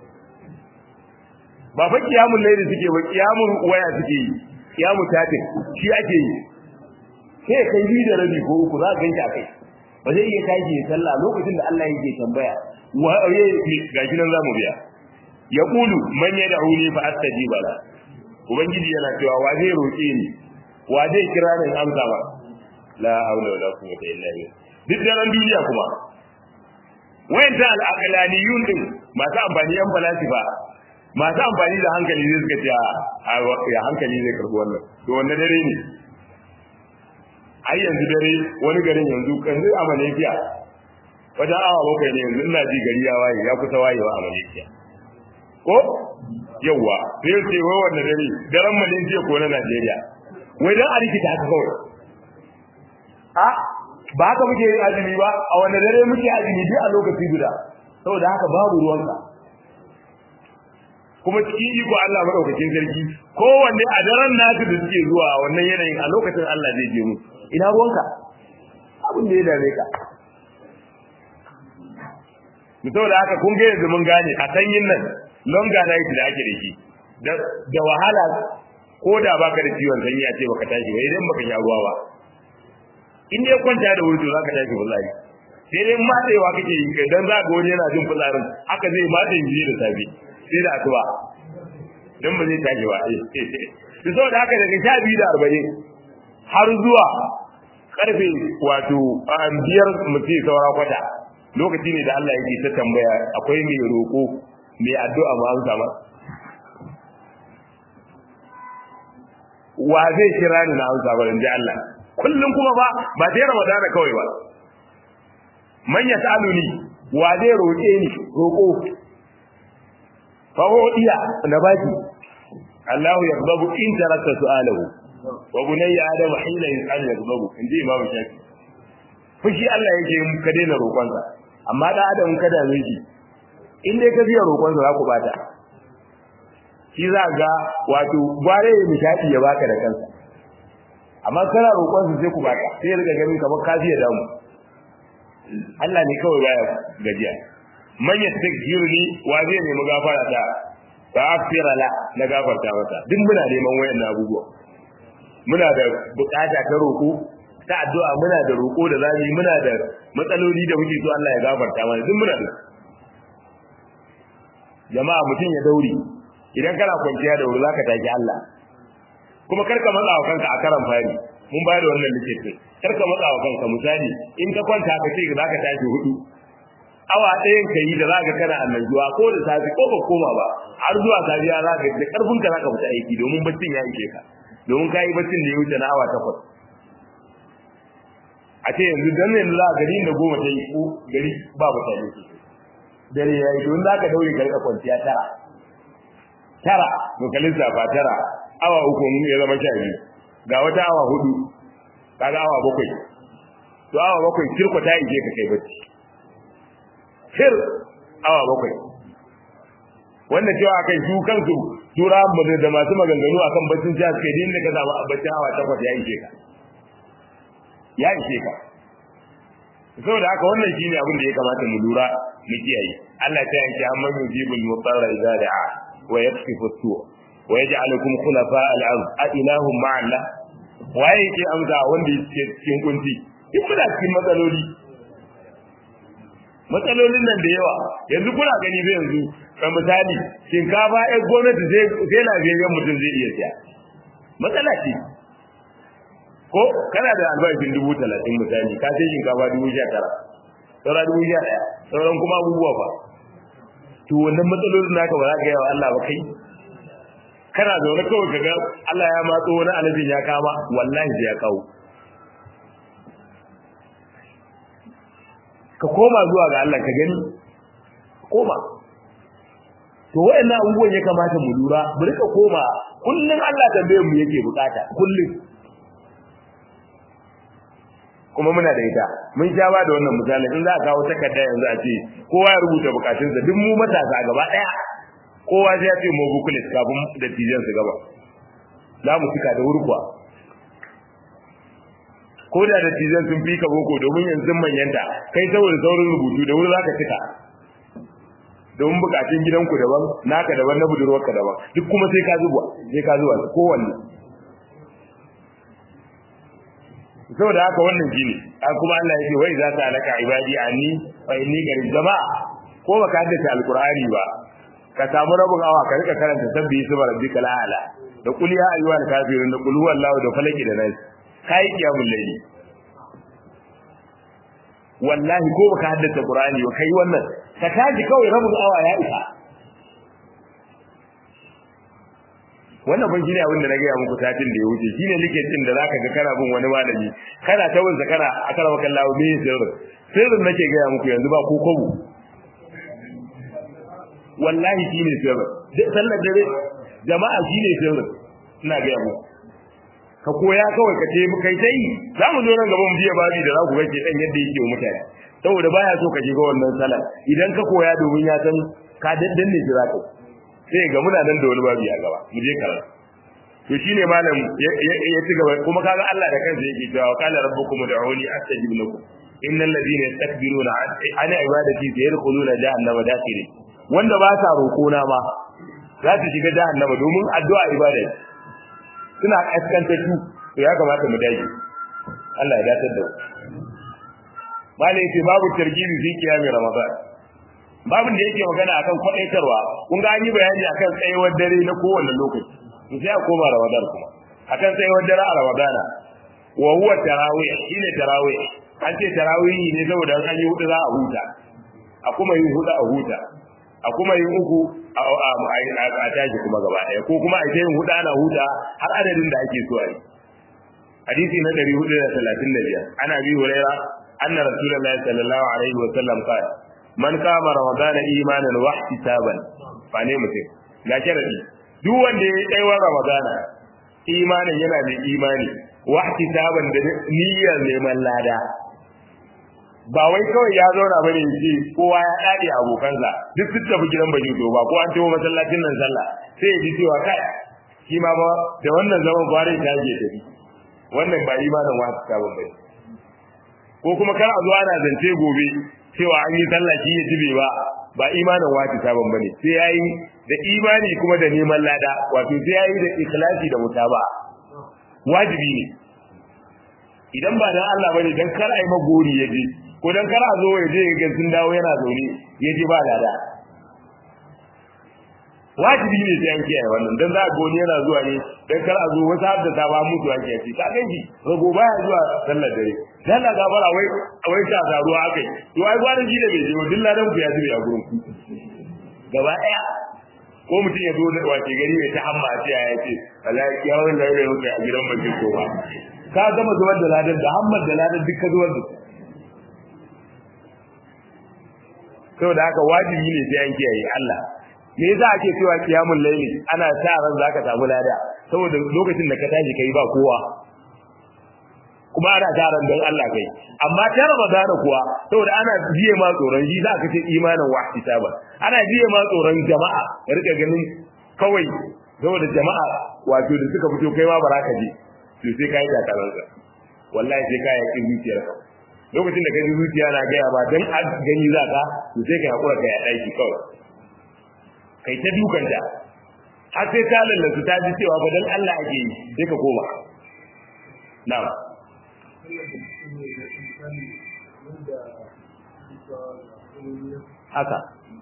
Speaker 1: ba fa kiyamun laili suke ba kiyamun waya suke yi kiyamun tatin shi ake yi sai kai biyu da rabi ko uku za ka ganki a kai ba zai iya tashi ya sallah lokacin da Allah yake tambaya wa gashi nan zamu biya ya kulu man ya da'uni fa astajiba la ubangiji yana cewa wa zai roƙe ni wa zai kira ni amsa ba la haula wala quwwata illa billah duk daren duniya kuma wayanta al-aqlaniyun din masu amfani yan falasifa masu amfani da hankali ne suka ce a hankali zai karbi wannan to wannan dare ne ai yanzu dare wani garin yanzu yanzu a Malaysia wajen awa bakwai ne yanzu ina ji gari ya waye ya kusa wayewa a Malaysia ko yawa sai ce wai wannan dare daren Malaysia ko na Najeriya wai dan a rikita haka kawai a ba haka muke yin azumi ba a wannan dare muke azumi duk a lokaci guda saboda haka babu ruwanka kuma cikin iko Allah madaukakin sarki kowanne a daren nasu da suke zuwa wannan yanayin a lokacin Allah zai je mu ina ruwanka abin da ya dame ka mu saboda haka kun ga yanzu mun gane a sanyin nan longer night da ake da shi da wahala ko da baka da ciwon sanyi a ce baka tashi ba idan baka sha ruwa ba in dai kwanta da wuri to zaka tashi wallahi sai dai matsewa kake yi kai dan za ga wani yana jin fitsarin haka zai matse jini da safe sai da asuba dan ba zai tashi ba to saboda haka daga sha biyu da arba'in har zuwa karfe wato biyar mutum saura kwata lokaci ne da Allah yake ta tambaya akwai mai roƙo mai addu'a ma amsa ma wa zai kira ni na amsa ba ji Allah kullum kuma ba ba sai Ramadana kawai ba man yasaluni wa zai roƙe ni roƙo fa iya na baki Allah yaqbabu in tarakta su'alahu wa bunayya adam hina yas'al yaqbabu inji imam shafi fushi Allah yake yin ka daina roƙonsa amma da adam ka da miji in dai ka biya roƙonsa za ku bata shi za ga wato gware ya nishadi ya baka da kansa amma kana roƙonsa sai ku baka sai ya riga ganin kamar ka biya damu Allah ne kawai baya gajiya man yastaghfiruni wa zai nemi gafara ta fa aghfira la na gafarta masa duk muna neman wayannan abubuwa muna da bukata ta roko ta addu'a muna da roko da zamu muna da matsaloli da muke so Allah ya gafarta mana duk muna da jama'a mutum ya dauri idan kana kwanciya da wuri zaka taki Allah kuma karka matsa wa kanka a karan fari mun bayar da wannan likitin karka matsa wa kanka misali in ka kwanta ka ce zaka tashi hudu awa ɗayan ka yi da za ka kana annajuwa ko da safi ko ba koma ba har zuwa safiya za ka da karfin ka za ka fita aiki domin baccin ya ishe ka domin ka yi baccin da ya wuce na awa takwas a ce yanzu dan yanzu za ka gari da goma ta yi ko gari ba mutane ke dare ya yi don za ka daure ka rika kwanciya tara tara to ka lissafa tara awa uku ya zama sha biyu ga wata awa hudu kaga awa bakwai to awa bakwai kirko ta ishe ka kai bacci sir awa bakwai wanda cewa akan su kansu tura da masu maganganu akan baccin jihar kai din da ka zama a baccin awa takwas ya ishe ka ya ishe ka saboda haka wannan shine abin da ya kamata mu lura mu kiyaye Allah ta yanke amma yujibul mutarra idza da'a wa yakshifu as-su' wa yaj'alukum khulafa al-ard a ilahum ma'a Allah waye yake amsa wanda yake cikin kunci in muna cikin matsaloli matsalolin nan da yawa yanzu kuna gani zai yanzu ka misali shinkafa ɗan gwamnati sai lafiyayyen mutum zai iya siya matsala ce ko kana da albashin dubu talatin misali ka sai shinkafa dubu sha tara saura dubu sha ɗaya sauran kuma abubuwa fa to wannan matsalolin naka ba za ka yawa Allah ba kai kana zaune kawai ka ga Allah ya matso wani alajin ya kama wallahi sai ya kawo ka koma zuwa ga Allah ka gani koma to wayannan abubuwan ya kamata mu lura mu rika koma kullun Allah tambayar mu yake bukata kullun kuma muna da ita mun sha ba da wannan misali in za a kawo takarda yanzu a ce kowa ya rubuta bukatunsa duk mu matasa gaba daya kowa sai ya ce mu bukulet kafin da tijan su gaba za mu cika da wurkuwa ko da da tijan sun fi ka boko domin yanzu manyanta kai saboda saurin rubutu da wuri za ka cika domin bukatun gidanku daban naka daban na budurwarka daban duk kuma sai ka zuba sai ka zuba kowanne saboda haka wannan shine kuma Allah ya ce wai za ta alaka ibadi anni fa inni garib jama'a ko baka haddace alqur'ani ba ka samu rabin awa ka rika karanta sabbi subhana rabbikal a'la da qul ya ayyuhal kafirun da qul huwallahu da falaki da nas kai kiyamul layli wallahi ko baka haddace qur'ani ba kai wannan ka taji kawai rabin awa ya isa wannan ban shine abin da na gaya muku satin da ya wuce shine likitin da zaka ga kana bin wani malami kana ta wunsa kana akara maka Allah me sirrin sirrin nake gaya muku yanzu ba ko kobo wallahi shine sirrin sallar dare jama'a shine sirrin ina gaya muku ka koya kawai ka ce kai tai za mu zo nan gaban mu biya babi da za ku ga ke dan yadda yake wa mutane saboda baya so ka shiga wannan salar idan ka koya domin ya san ka daddanne shi za ka sai ga muna nan da wani babu ya gaba mu je karatu to shine malam ya ci gaba kuma kaga Allah da kansa yake cewa qala rabbukum ud'uni astajib lakum innal ladina yastakbiruna an ibadati sayadkhuluna jahannama dakhirin wanda ba sa roko na ma za su shiga jahannama domin addu'a ibada suna kaskanta su to ya kamata mu dage Allah ya datar da malai ce babu targibi fi kiyami ramadan babin da yake magana akan kwadaitarwa kun ga an yi bayani akan tsayuwar dare na kowanne lokaci to sai a koma ramadan kuma akan tsayuwar dare a ramadana wa huwa tarawih shine tarawih an ce tarawih ne saboda an yi hudu za a huta a kuma yin hudu a huta a kuma yin uku a tashi kuma gaba daya ko kuma a yin hudu ana huta har adadin da ake so a yi hadisi na 435 ana bi huraira anna rasulullahi sallallahu alaihi wa sallam qala man kama ramadana imanan wa ihtisaban fa ne mutum ga sharadi duk wanda ya yi wa ramadana imanin yana da imani wa ihtisaban da niyyar neman lada ba wai kawai ya zauna bane yace kowa ya dade abokansa duk su tafi gidan baji to ba ko an tawo masallacin nan sallah sai ya ji cewa kai shi ma ba da wannan zaman bare ta je tafi wannan ba imanin wa ihtisaban bane ko kuma kar a zo ana zance gobe cewa an yi sallah shi ya tibe ba ba imanin wati saban bane sai yayi da imani kuma da neman lada wato sai yayi da ikhlasi da mutaba wajibi ne idan ba dan Allah bane dan kar ai magori yaje ko dan kar a zo yaje ga sun dawo yana zaune yaje ba lada wajibi ne sai an kiyaye wannan dan za a goni yana zuwa ne dan kar a zo wata hadda ta ba mutu ake ce ka ganki rago baya zuwa sallar dare dan la gafara wai wai ta taruwa akai to ai gwanin shi da bai je dilla dan ku ya zube a gurin ku gaba daya ko mutum ya zo da wace gari mai ta hamma a ciya ya ce wallahi yawon da yau kai a gidan bace ko ba ka gama zubar da ladan da hammar da ladan duk ka zubar da saboda haka wajibi ne sai an kiyaye Allah me yasa ake cewa kiyamul layli ana sa ran zaka samu lada saboda lokacin da ka tashi kai ba kowa kuma ana sa ran dan Allah kai amma ta Ramadan kuwa saboda ana jiye ma tsoron shi zaka ce imanin wahtisaba ana jiye ma tsoron jama'a ka rika ganin kawai saboda jama'a wato da suka fito kai ma baraka ji to sai kai ta kalanka wallahi sai kai yaki zuciyarka lokacin da kai zuciya na gaya ba dan gani zaka to sai kai hakura kai a daki kawai kai ta dukanta har sai ta lallatu ta ji cewa ba dan Allah ake yi sai ka koma na'am haka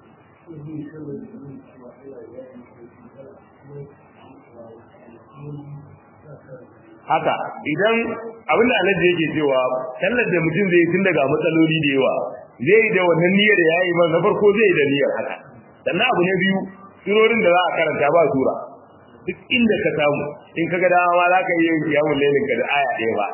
Speaker 1: haka idan abin da alaji yake cewa sallar da mutum zai tun daga matsaloli da yawa zai da wannan niyyar da yayi ba na farko zai da niyyar haka sannan abu na biyu surorin da za a karanta ba sura duk inda ka samu in ka ga dama za ka yi yin kiyamun lailin ka da aya ɗaya ba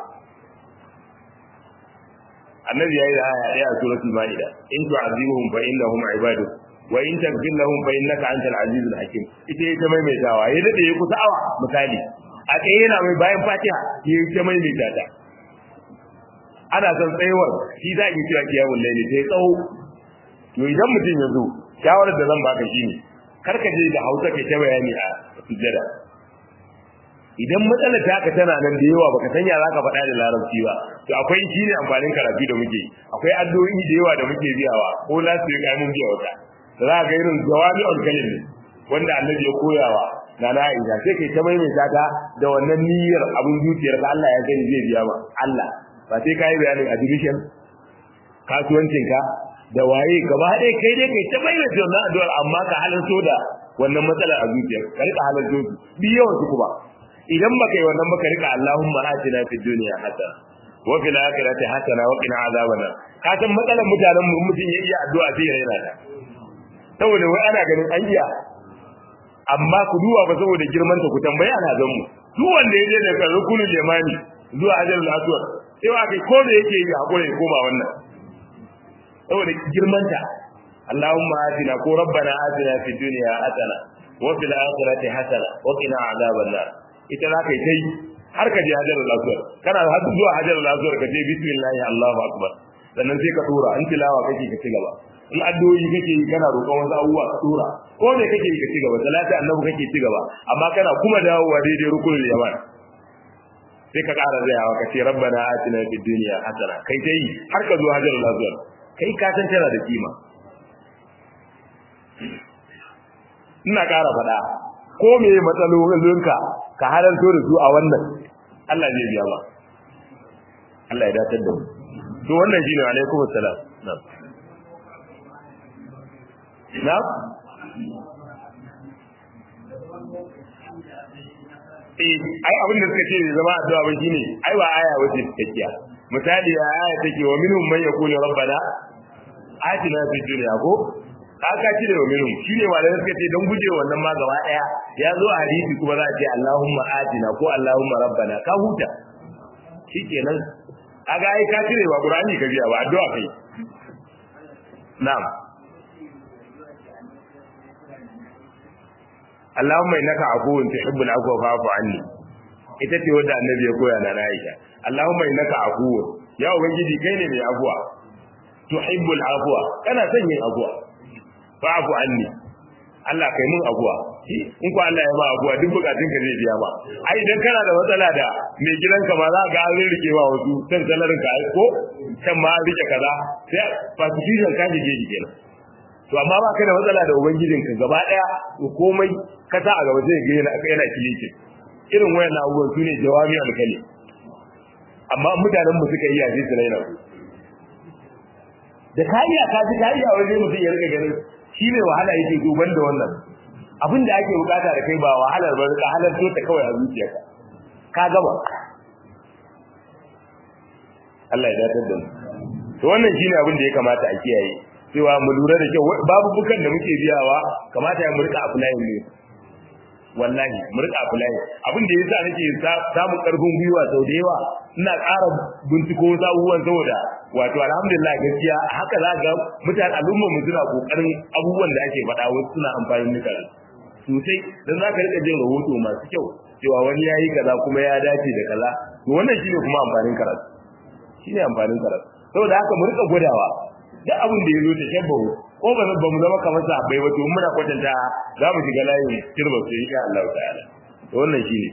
Speaker 1: annabi yayi da aya ɗaya a suratul maida in tu'azibuhum fa innahum ibaduk wa in taghfir lahum fa innaka antal azizul hakim ita ita maimaitawa ya dade ya kusa awa misali a tsaye yana mai bayan fatiha ya ta maimaita ta ana son tsayuwar shi za ki kira kiyamun laili sai tsawo to idan mutum ya zo shawarar da zan baka shine karka je da Hausa kai ta bayani a sujjada idan matsalar ta ka tana nan da yawa baka sanya zaka faɗa da larabci ba to akwai shine amfanin karatu da muke akwai addu'o'i da yawa da muke biyawa ko la su yi mun biya wata da za ga irin jawabi al kalim wanda annabi ya koyawa na na Aisha sai kai ta maimaita ta da wannan niyyar abun zuciyar ka Allah ya gani zai biya ma Allah ba sai kai bayanin admission kasuwancinka da waye gaba ɗaya kai dai kai ta bayyana wannan addu'ar amma ka halarto da wannan matsalar a zuciyar ka rika halarto su bi yawan su kuma idan baka yi wannan baka rika Allahumma atina fid dunya hasana wa fil akhirati hasana wa qina azaban ka san matsalar mutanen mu mutum ya iya addu'a sai ya raina ta saboda wai ana ganin an iya amma ku duba ba saboda girman ta ku tambayi ana zan mu duk wanda ya je daga rukunin limani zuwa ajalul aswad sai wa kai ko da yake yi hakuri ya koma wannan saboda girmanta Allahumma atina ko rabbana atina fid dunya hasana wa fil akhirati hasana wa qina adhaban nar ita za ka yi tai har ka je hajar al-aswad kana har zuwa hajar al-aswad ka ce bismillah Allahu akbar sannan sai ka tura in tilawa kake ka ci gaba in addu'o'i kake yi kana roƙon wasu abubuwa ka tura ko me kake yi ka ci gaba salati annabi kake ci gaba amma kana kuma dawowa daidai rukunul yaman sai ka ƙara zayawa ka ce rabbana atina fid dunya hasana kai tai har ka zo hajar al-aswad kai ka san tana da kima ina ƙara faɗa ko me matsalolinka ka halarto da su a wannan Allah zai biya ba Allah ya datar da mu to wannan shine alaikum assalam na'am na'am eh ai abin da suka ce ne zama addu'a ba shine ai ba aya wace take misali a aya take wa minhum man yaqulu rabbana atina fid dunya ko aka cire wa minhum shine malamai suka ce don guje wannan ma gaba daya ya zo a hadisi kuma za a ce Allahumma atina ko Allahumma rabbana ka huta shikenan aga ai ka cire wa Qur'ani ka biya ba addu'a kai na'am Allahumma innaka afuwun tuhibbul afwa fa'fu anni ita ce wanda annabi ya koya na Aisha Allahumma innaka afuwun ya ubangiji kai ne mai afuwa tuhibbul afwa kana son yin afuwa fa'fu anni Allah kai mun afuwa in ko Allah ya ba afuwa duk bukatun ka zai biya ba ai idan kana da matsala da mai gidanka ba za ga an rike wa wasu kan salarin ka ko kan ma rike kaza sai fasifishan ka je kenan to amma ba ka da matsala da ubangijinka gaba daya to komai ka sa a gaba zai ga yana yana kilice irin wayan abubuwan sune jawami alkali amma mutanen mu suka iya sai su raina ku da ka iya ka ji ka iya waje mutum ya rika ganin shi ne wahala yake duban da wannan abin da ake bukata da kai ba wahalar ba ka halarto ta kawai a zuciyarka ka gaba Allah ya datar da mu to wannan shine abin da ya kamata a kiyaye cewa mu lura da kyau babu bukan da muke biyawa kamata ya murka applying ne wallahi murka applying abin da yasa nake samun karfin gwiwa sau da yawa ina ƙara binciko abubuwan saboda wato alhamdulillah gaskiya haka za ga mutane al'ummar mu suna kokarin abubuwan da ake faɗa wasu suna amfani da kaza sosai dan za ka rika jin rahoto masu kyau cewa wani ya yi kaza kuma ya dace da kaza to wannan shine kuma amfanin karatu shine amfanin karatu saboda haka mu rika gwadawa duk abin da ya zo ta shabbahu ko ba ba mu zama kamar sahabbai ba to muna kwatanta za mu shiga layin kirba su insha Allah ta'ala to wannan shine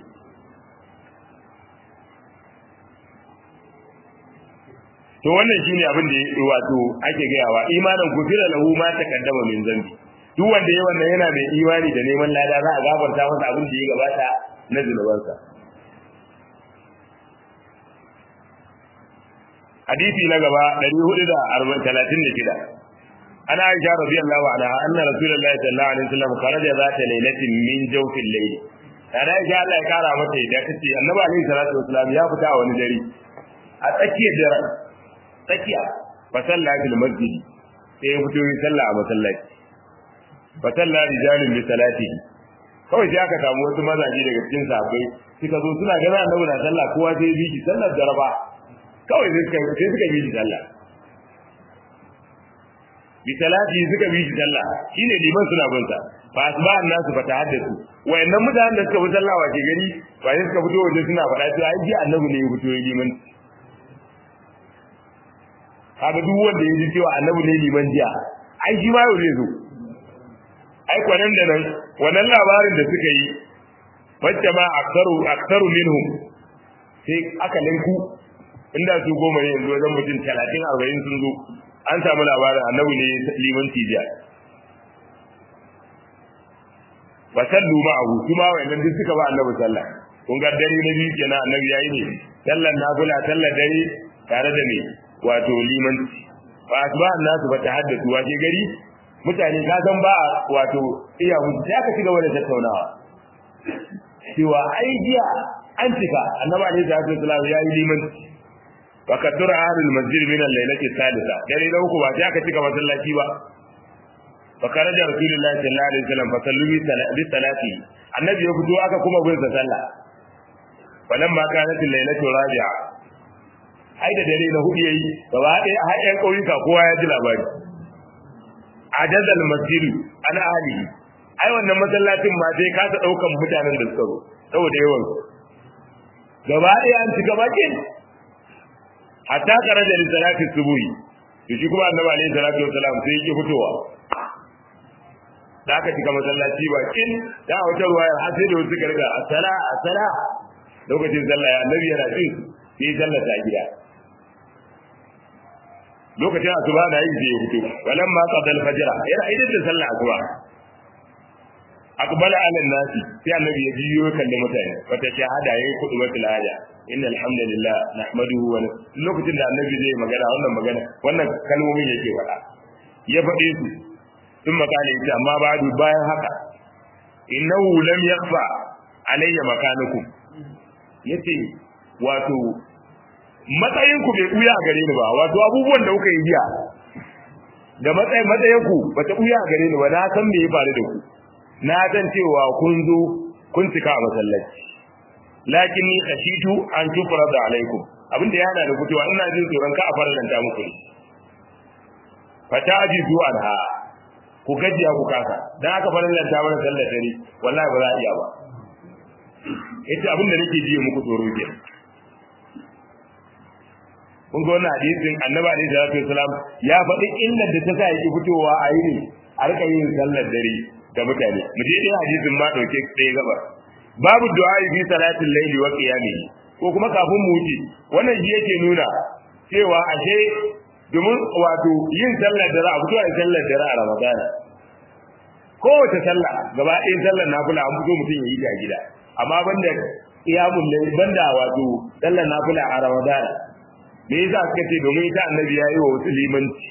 Speaker 1: to wannan shine abin da wato ake gayawa imanin gufira lahu ma taqaddama min zambi duk wanda ya wannan yana mai imani da neman lada za a gafarta masa abin da ya gabata na zunubansa hadisi na gaba 436 ana aisha radiyallahu anha anna rasulullahi sallallahu alaihi wasallam kharaja zata lailatin min jawfil layl ana aisha Allah ya kara mata da tace annabi alaihi salatu wasallam ya fita a wani dare a tsakiyar dare tsakiya fa salla fil masjid sai ya fito yi sallah a masallaci fa salla rijalun bi salatihi kawai sai aka samu wasu mazaje daga cikin sahabbai suka zo suna ganin annabi na sallah kowa sai ya bi shi sallar jaraba kawai sai suka sai suka bi shi sallah bi salati suka bi shi sallah shine liman suna bin sa fa asba annasu fa tahaddathu wayannan mutanen da suka bi sallah wace gari ba sai suka fito waje suna faɗa cewa ai ji annabi ne ya fito ya liman kaga duk wanda ya ji cewa annabi ne liman jiya ai shi ma yau zai zo ai kwanan da nan wannan labarin da suka yi wacce ma aktaru aktaru minhum sai aka linku inda su goma ne yanzu wajen mutum talatin arba'in sun zo an samu labarin annabi ne liman tijiya ba sallu ma abu kuma wayannan duk suka ba annabi sallah kun ga dare na biyu kenan annabi yayi ne sallan nafila sallar dare tare da me wato liman fa asba nasu ba tahaddathu wa ke gari mutane ka san ba wato iya mutu sai aka shiga wannan tattaunawa cewa ai jiya an cika annabi alaihi salatu wasallam yayi liman wa kadura ahlul masjid min al-lailati thalitha dare da uku ba sai aka cika masallaci ba fa karaja rasulullahi sallallahu alaihi wasallam fa sallu bi salati annabi ya fito aka kuma bin sa sallah falamma kanat al-lailatu rabi'a ai da dare na hudu yayi gaba ɗaya a haɗin ƙauyuka kowa ya ji labari ajazal masjidu ana ahli ai wannan masallacin ma sai kasa ɗaukan mutanen da suka zo saboda yawan gaba ɗaya an cika bakin hatta karaja li salati subuhi to shi kuma annabi alaihi salatu wasalam sai yake fitowa da aka cika masallaci bakin da wata ruwaya har sai da wasu suka riga asala asala lokacin sallah annabi yana cin sai sallata a gida lokacin asuba da yin sai ya fito walan ma qadal fajr yana idan da sallah asuba aqbala ala nasi sai annabi ya jiyo kalle mutane wata shahada yayi kudu wata laja inna alhamdulillah nahmaduhu wa lokacin da annabi zai magana wannan magana wannan kalmomin yake faɗa ya faɗe su sun makale yace amma ba'du bayan haka innahu lam yakfa alayya makanukum yace wato matsayin ku bai buya gare ni ba wato abubuwan da kuka yi jiya da matsayin matsayin ku bata buya gare ni ba na san me ya faru da ku na san cewa kun zo kun cika a masallaci lakin ni khashitu an tufrada alaikum abin da yana da fitowa ina jin tsoron ka a farlanta muku ne fatajizu anha ku gajiya ku kasa dan aka farlanta mana sallar dare wallahi ba za a iya ba yace abin da nake ji muku tsoro ke kun ga wannan hadisin annabi alaihi salatu wasalam ya faɗi illar da ta sa yake fitowa a yi ne a rika yin sallar dare da mutane mu je ɗaya hadisin ma ɗauke ɗaya gabar babu du'a fi salatin laili wa qiyamihi ko kuma kafin mu wuce wannan shi yake nuna cewa ashe domin wato yin sallar dare a fito a sallar dare a ramadana kowace sallah gaba ɗaya sallar nafila an fito mutum ya yi ta gida amma banda qiyamul layl banda wato sallar nafila a ramadana me yasa suka ce domin ita annabi yayi wa wasu limanci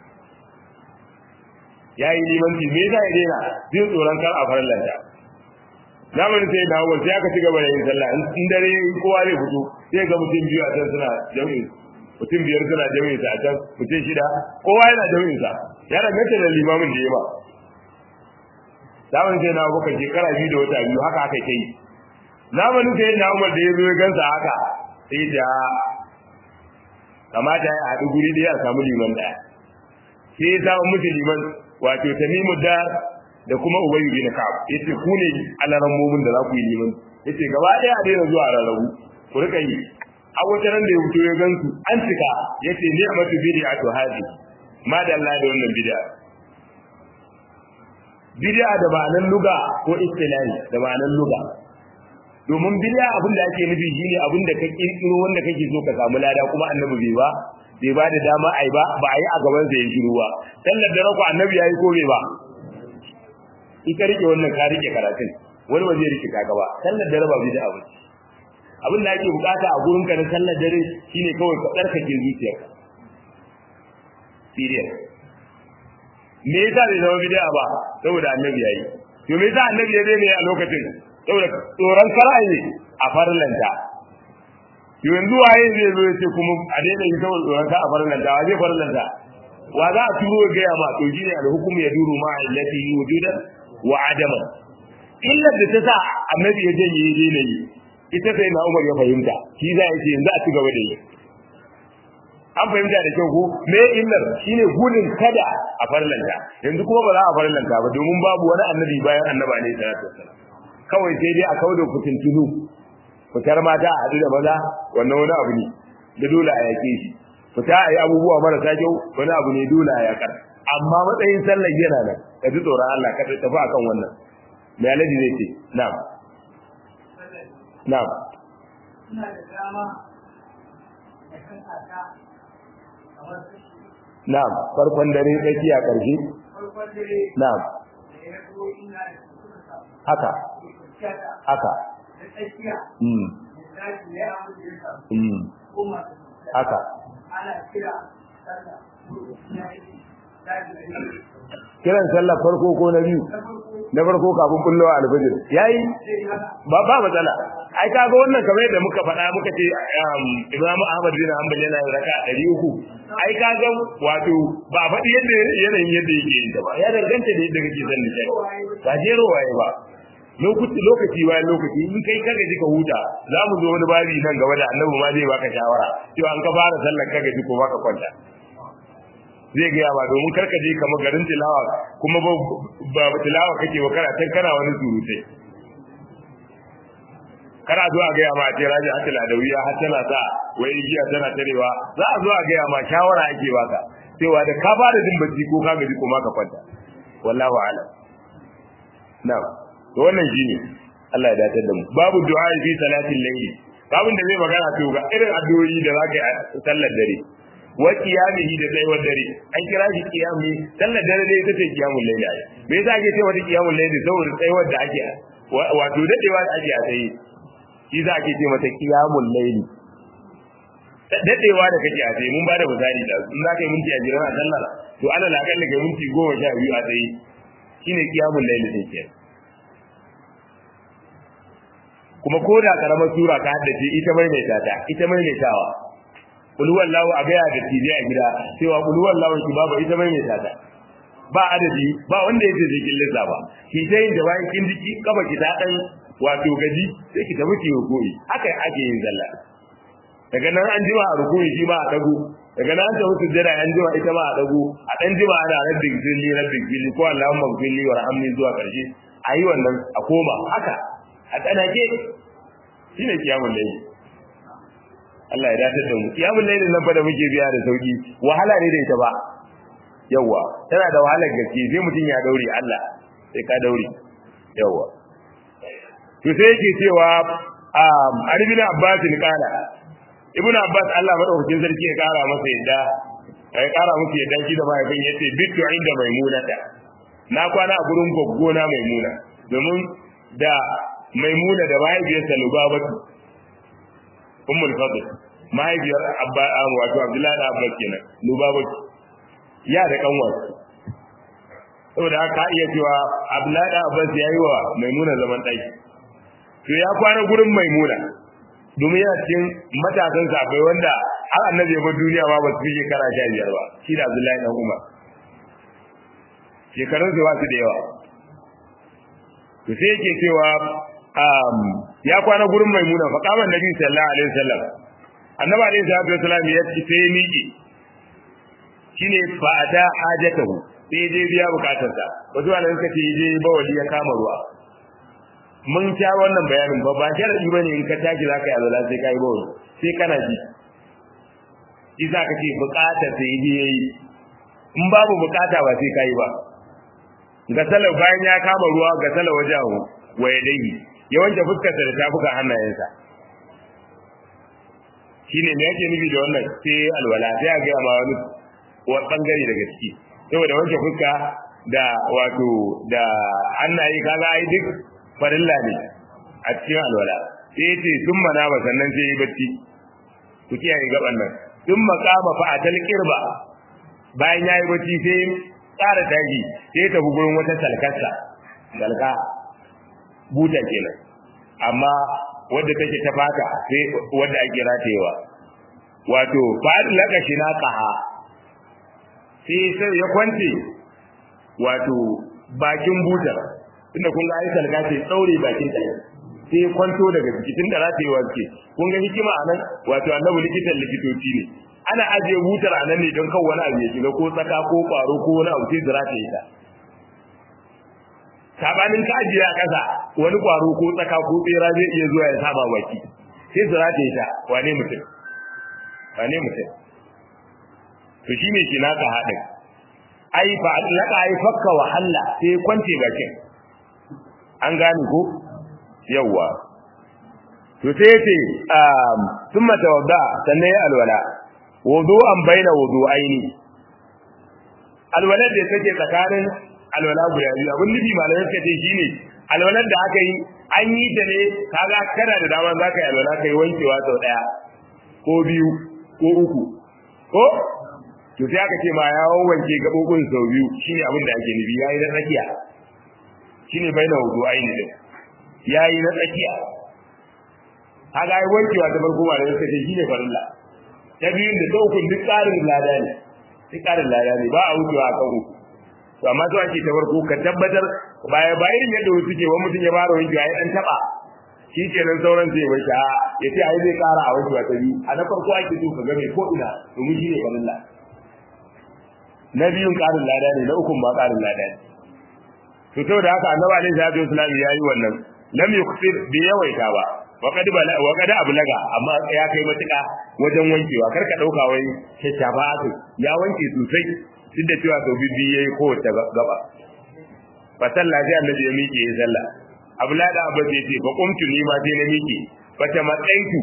Speaker 1: yayi limanci me yasa ya daina jin tsoron kar a farlanta zamanin sai na hawa sai aka ci gaba da yin sallah in dare kowa zai fito sai ga mutum biyu a can suna jami'in mutum biyar suna jami'in sa a can mutum shida kowa yana jami'in sa ya danganta da limamin da ya ba zamanin sai na hawa kan shekara biyu da wata biyu haka aka kai zamanin sai na umar da ya zo ya gansa haka sai da kamata ya haɗu guri ɗaya a samu liman ɗaya sai ya samu musu liman wato tamimu da da kuma ubayu bin ka'ab yace ku ne alaran mumin da za ku yi liman yace gaba ɗaya a daina zuwa rarrabu ku rika yi a wata ran da ya fito ya gansu an cika yace ni a matu bid'a to hadi ma da Allah da wannan bid'a bid'a da ma'anar luga ko istilahi da ma'anar luga domin bid'a abin da ake nufi shine abin da ka kirkiro wanda kake so ka samu lada kuma annabi bai ba bai ba da dama ai ba ba ai a gaban sa ya shiru ba sallar da rako annabi yayi ko bai ba in ka rike wannan ka rike karatun wani ba zai rike kaga ba sallar dare ba bid'a ba abin da ake bukata a gurin ka na sallar dare shine kawai ka tsarkake zuciyarka serious me yasa bai zama bid'a ba saboda annabi yayi to me yasa annabi ya daina a lokacin saboda tsoron karaye a farlanta yanzu waye zai zo ya ce kuma a daina yi saboda tsoron ka a farlanta wa zai farlanta wa za a turo ga ya ma to shine al-hukmu yaduru ma allati wujudan wa adaman illar da ta sa annabi ya janye ya daina yi ita sai na Umar ya fahimta shi za ya ce yanzu a ci gaba da yi an fahimta da kyau ko me illar shine gudun kada a farlanta yanzu kuma ba za a farlanta ba domin babu wani annabi bayan annaba ne sallallahu alaihi wasallam kawai sai dai a kawo da fitintunu fitar mata a haɗu da maza wannan wani abu ne da dole a yaƙe shi fita a yi abubuwa marasa kyau wani abu ne dole a yaƙar amma matsayin sallar yana nan ka ji tsoron Allah ka tafi akan wannan me alaji zai ce na'am na'am
Speaker 2: ina da dama da kan aka kamar kashi
Speaker 1: na'am farkon dare tsakiya ƙarshe
Speaker 2: farkon dare
Speaker 1: na'am
Speaker 2: da ya zo ina da suka samu
Speaker 1: haka
Speaker 2: kwanciya da
Speaker 1: haka
Speaker 2: da tsakiya
Speaker 1: mm
Speaker 2: da zafi ya abu da ya samu
Speaker 1: mm
Speaker 2: ko masu kwanciya
Speaker 1: haka
Speaker 2: ana kira sallah na yi zafi da yi
Speaker 1: kiran sallar farko ko na biyu
Speaker 2: na farko
Speaker 1: na farko kafin bullowa alfajir yayi
Speaker 2: zai yi haka
Speaker 1: ba ba matsala ai kaga wannan kamar yadda muka faɗa muka ce um, Imam Ahmad bin Hanbal yana yin raka 300 ai kaga wato ba faɗi yadda yanayin yadda yake yin ta ba ya danganta da yadda kake son nishadi ba jero waye ba lokaci lokaci bayan lokaci in kai kaga ji ka huta za mu zo wani babi nan gaba da annabi ma zai baka shawara cewa an ka fara sallar kaga ji ko baka kwanta zai gaya ba domin karka je kamar garin tilawa kuma ba ba tilawa kake ba kana tan kana wani surutai kana zuwa ga ya ma ce raji hatta ladawiya har tana sa wai giya tana tarewa za a zo a ga ya ma shawara ake baka cewa da ka fara jin bacci ko ka gaji ko ma ka kwanta wallahu a'lam na'am to wannan shine Allah ya dace da mu babu du'a fi salatin layli babun da zai magana to ga irin addu'o'i da zaka yi a sallar dare wa qiyamihi da tsayuwar dare an kira shi qiyami sallar dare dai ita ce qiyamul layli ai me yasa ake cewa ta qiyamul layli saboda tsayuwar da ake wato dadewa da ake a tsaye shi za a ke ce mata qiyamul layli dadewa da kake a tsaye mun ba da misali da in za ka yi minti a jiran a sallar to ana la kalla kai minti goma sha biyu a tsaye shine qiyamul layli din ke kuma ko da karamar sura ka haddace ita mai mai tata ita mai mai tawa kul wallahu a gaya da tije a gida cewa kul wallahu ki babu ita mai mai tata ba adadi ba wanda yake zai kin lissa ba ki ta yin da bayan kin jiki kaba ki ta dan wato gaji sai ki tafi ki rukuni haka ake yin zalla daga nan an jima a rukuni shi ma a dago daga nan an tafi sujjada an jima ita ma a dago a dan jima ana rabbin zilli rabbin zilli ko Allahumma zilli warhamni zuwa karshe ayi wannan a koma haka a tsanake shine kiyamul layli Allah ya dace da mu kiyamul layli nan fa da muke biya da sauki wahala ne da ita ba yawa tana da wahalar gaske sai mutum ya daure Allah sai ka daure yawa to sai yake cewa um Ibn Abbas ne kana Ibn Abbas Allah madaukakin sarki ya kara masa yadda ya kara masa yadda shi da mahaifin yace bitu inda maimunata na kwana a gurin goggona maimuna domin da maimuna da mahaifiyarsa lubabatu ummul fadl mahaifiyar abba wato abdullahi da abbas kenan lubabatu ya da kanwar saboda haka iya cewa abdullahi da abbas ya yi wa maimuna zaman ɗaki to ya kwana gurin maimuna domin yana cikin matasan safai wanda har annabi ya bar duniya ma ba su fi shekara sha biyar ba shi da abdullahi dan umar shekarun su ba su da yawa to sai yake cewa ya kwana gurin maimuna fa kama nabi sallallahu alaihi wasallam annabi alaihi salatu wasallam ya ci sai miƙe shine fa ata hajatahu sai dai biya bukatarsa wato wannan suka ce je bawali ya kama ruwa mun ta wannan bayanin ba ba sharadi bane in ka tashi zaka yi azala sai kai bawali sai kana ji isa kake bukata sai je yayi in babu bukata ba sai kai ba ga salau bayan ya kama ruwa ga salau wajahu waye dai ya wanke fuskarsa da tafuka hannayensa shine me yake nufi da wannan sai alwala sai a ga ma wani wani bangare daga ciki saboda wanke fuska da wato da hannaye kaga ai duk farilla ne a cikin alwala sai ya ce sun mana ba sannan sai yi bacci ku kiyaye gaban nan sun makama fa atal kirba bayan ya yi bacci sai tsara taji sai tafi gurin wata salkarsa salka buta kenan amma wadda take ta fata sai wadda ake ratayewa wato fa'ad laka shi na qaha sai sai ya kwance wato bakin butar tunda kun ga aisal ga ce tsaure bakin ta sai kwanto daga ciki tunda ratayewa ce kun ga hikima anan wato annabi likitan likitoci ne ana ajiye butar anan ne don kan wani abu ya shiga ko tsaka ko kwaro ko wani abu sai zira ta yi ta sabanin ka ajiye a ƙasa wani kwaro ko tsaka ko tsera zai iya zuwa ya saba baki sai zira ta yi ta wane mutum wane mutum to shine shi naka haɗin ai fa laka ai fakka wa halla sai kwance bakin an gane ko yawwa to sai yace um thumma tawadda sannan ya alwala wudu'an baina wudu'aini alwala da take tsakanin alwala guda biyu abin nufi malamai suka ce shine alwalar da aka yi an yi ta ne kaga kana da dama za ka yi alwala kai wankewa sau daya ko biyu ko uku ko to sai aka ce ma ya wanke gabobin sau biyu shine abin da ake nufi yayi na tsakiya shine baina wudu'aini din yayi na tsakiya kaga ai wankewa ta farko ma da suka ce shine farilla ta biyun da daukun duk tsarin lada ne duk tsarin lada ne ba a wucewa a kan uku to amma to ake ta farko ka tabbatar baya bayan yadda wasu suke wani mutum ya fara wankewa ya dan taba shi kenan sauran sai bai ta ya ce ai zai kara a wankewa ta biyu a na farko ake so ka ga mai ko ina domin shine farilla na biyun karin lada ne na ukun ba karin lada ne to saboda haka annabi alaihi salatu wasallam ya yi wannan lam yuksir bi yawaita ba wa kad bala wa kad ablaga amma ya kai matuka wajen wankewa kar ka dauka wai shafa ya wanke sosai duk da cewa sau biyu yayi kowace gaba fa sallah sai annabi ya miƙe ya sallah abla da abba sai ce fa qumtu ni ma sai na miƙe fa ta matsaitu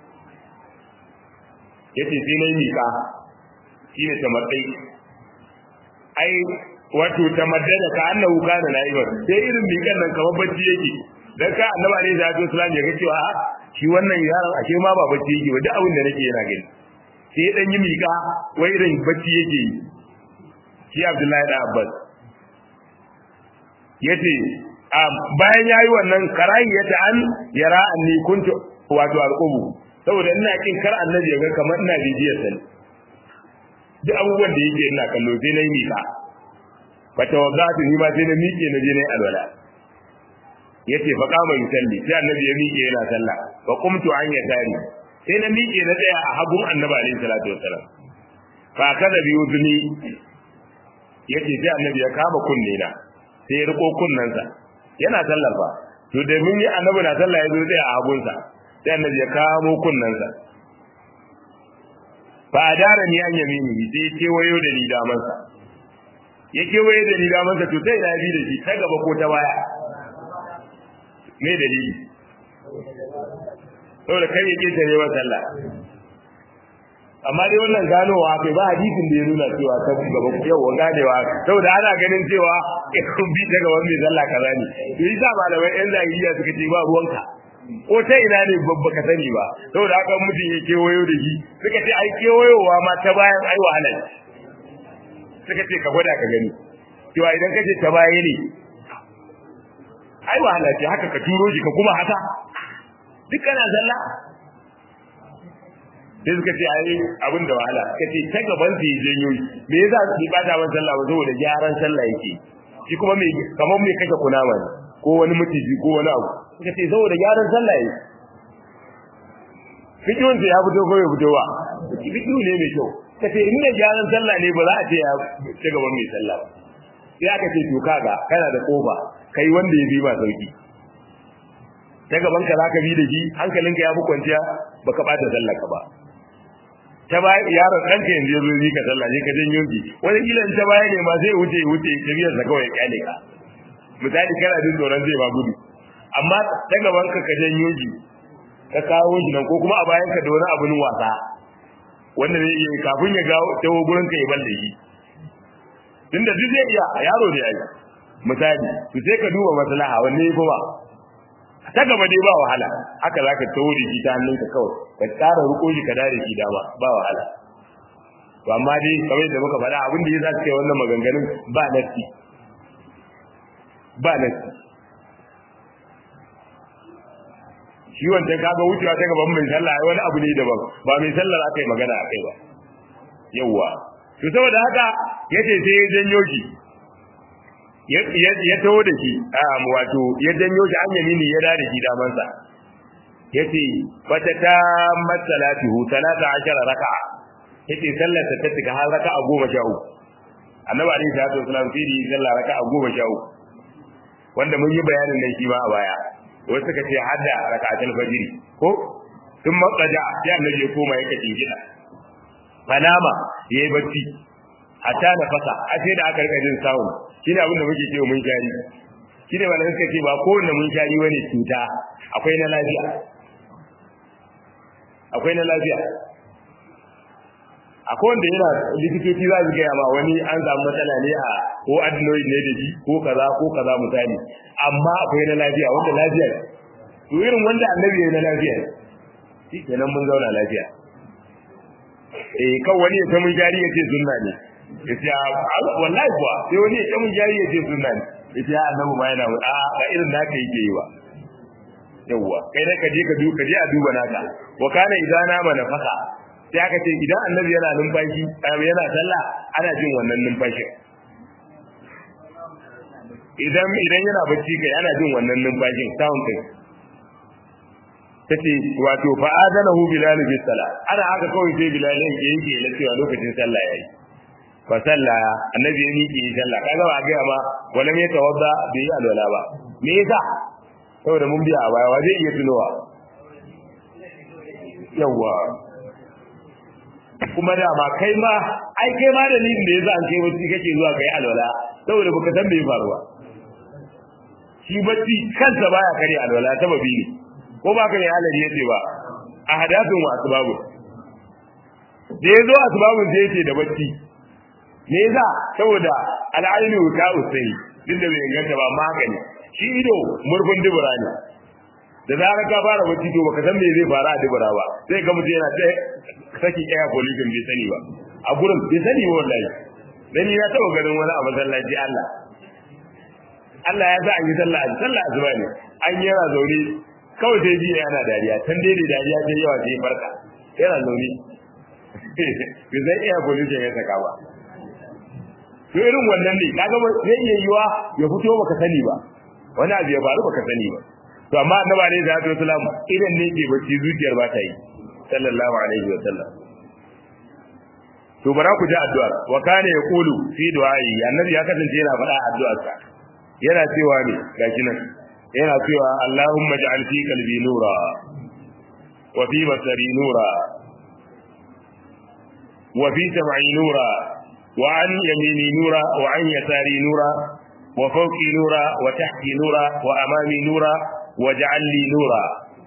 Speaker 1: yace sai na miƙa shine ta matsayi ai wato ta maddada ka annahu kana na'iba sai irin miƙan nan kamar bacci yake dan ka annabi alaihi salatu wasallam ya ga cewa shi wannan yaron ashe ma ba bacci yake ba duk abin da nake yana gani sai dan yi miƙa wai irin bacci yake yi shi Abdullahi da Abbas yace bayan yayi wannan karahiyata an yara anni kuntu wato alqubu saboda ina kin kar annabi ya ga kamar ina bibiyar sa duk abubuwan da yake ina kallo sai na yi miƙa fata wadatu ni ma sai na miƙe na je na yi alwala yace fa kama yusalli sai annabi ya miƙe yana sallah fa qumtu an yasari sai na miƙe na tsaya a hagun annabi alaihi salatu wassalam fa kaza bi udni yace sai annabi ya kama kunne na sai ya riko kunnensa yana sallar fa to da mun yi annabi na sallah ya zo tsaya a hagunsa sai annabi ya kamo kunnensa fa adara ni an yamini sai ya kewayo da ni damansa ya kewaye da ni damansa to sai na bi da shi ta gaba ko ta baya me dalili saboda kai yake tare wa sallah amma dai wannan ganowa kai ba hadisin da ya nuna cewa ta gaba yawa ganewa saboda ana ganin cewa kun bi ta gaban mai sallah kaza ne to yasa malamai yan zahiriya suka ce ba ruwanka ko ta ina ne babba ka sani ba saboda haka mutum ya kewayo da shi suka ce ai kewayowa ma ta bayan ai wahala suka ce ka gwada ka gani cewa idan kace ta baya ne ai wahala ce haka ka turo shi ka kuma haka duk kana zalla sai suka ce ai abin da wahala suka ce ta gaban su yi janyo me yasa su bi bata man sallah ba saboda gyaran sallah yake shi kuma me kamar me kake kunama ne ko wani mutiji ko wani abu suka ce saboda gyaran sallah yake fikihun ya fito ko ya fito ba fikihu ne mai kyau ka ce inda gyaran sallah ne ba za a ce ya ta gaban mai sallah ba sai aka ce to kaga kana da kofa kai wanda ya bi ma sauki ta gaban ka zaka bi da shi hankalinka ya fi kwanciya baka bata sallar ka ba ta baya yaron ɗanka yanzu ya zo yi ka sallah ne ka janyo shi wani kila ta baya ne ma zai wuce wuce tafiyar sa kawai kyale ka misali kana jin tsoron zai ba gudu amma ta gaban ka ka janyo shi ka kawo shi nan ko kuma a bayan ka da wani abun wasa wanda zai iya kafin ya gawo tawo gurin ka ya balle shi tunda duk zai iya yaro ne ai misali to sai ka duba maslaha wanne ko ba ta gaba dai ba wahala haka zaka tawo da shi ta hannunka kawai ka tsara ruko shi ka dare shi dama ba wahala to amma dai kamar da muka faɗa abin da ya zaka kai wannan maganganun ba nasi ba nasi shi wancan kaga wucewa ta gaban mai sallah wani abu ne daban ba mai sallar aka yi magana akai ba yawwa to saboda haka yace sai ya janyo shi ya taho da shi wato ya janyo shi an yamini ya dada shi damansa yace fata ta masalatuhu talata ashara raka'a yace sallar ta tuka har raka'a goma sha uku annabi alaihi salatu wasallam sai da sallar raka'a goma sha uku wanda mun yi bayanin nan shi ma a baya wasu suka ce hadda raka'atul fajr ko tun matsaja sai annabi ya koma yake jingida fanama yayi bacci hatta na fasa a sai da aka rika jin sawu shine abin da muke cewa mun shari shine malamin suka ce ba kowanne mun shari bane cuta akwai na lafiya akwai na lafiya akwai wanda yana likitoci za su gaya ma wani an samu matsala ne a ko adenoid ne da shi ko kaza ko kaza misali amma akwai na lafiya wanda lafiya to irin wanda annabi ya na lafiya shi kenan mun zauna lafiya eh kan wani ya ta mun jari ya ce sunna ne ya ce wallahi kuwa sai wani ya ta mun jari ya ce sunna ne ya ce annabi ma yana a ba irin naka yake yi ba yawwa kai da ka je ka duka je a duba naka wa kana idana ma nafaka sai aka ce idan annabi yana numfashi yana sallah ana jin wannan numfashin idan idan yana bacci kai ana jin wannan numfashin sound din tace wato fa adanahu bilal bi salat ana haka kawai sai bilal yake yake la cewa lokacin sallah yayi fa sallah annabi ya miƙe sallah kaga ba ga ba wala me tawadda bai yi alwala ba me yasa saboda mun biya a baya wa zai iya tunowa yawa kuma da ma kai ma ai kai ma da da yasa an kai bacci kake zuwa kai alwala saboda baka san me faruwa shi bacci kansa baya kare alwala sababi ne ko ba ka ne halari yace ba a hadathun wa asbabu da yazo asbabun sai yace da bacci me yasa saboda al'ainu ta usai duk da bai inganta ba amma haka ne shi ido murfin dubura ne da zarar ka fara bacci to baka san me zai fara a dubura ba sai ga mutum yana ta saki air pollution bai sani ba a gurin bai sani ba wallahi dan ya taba ganin wani a masallaci Allah Allah ya sa an yi sallah a sallah azuba ne an yi yana zaune kawai sai ji yana dariya tan dai da dariya sai yawa sai farka yana zaune bai zai iya pollution ya saka ba to irin wannan ne kaga zai iya yiwa ya fito baka sani ba wani abu ya faru baka sani ba to amma annabi alaihi salatu wasalam idan ne ke bacci zuciyar ba ta yi sallallahu alaihi wasallam to bara ku ji addu'ar wa kana yaqulu fi du'ai annabi ya kasance yana faɗa addu'arsa yana cewa ne gashi nan yana cewa Allahumma ja'al fi qalbi nura wa fi basari nura wa fi sam'i nura wa an yamini nura wa an yasari nura wa fawqi nura wa tahti nura wa amami nura waj'al li nura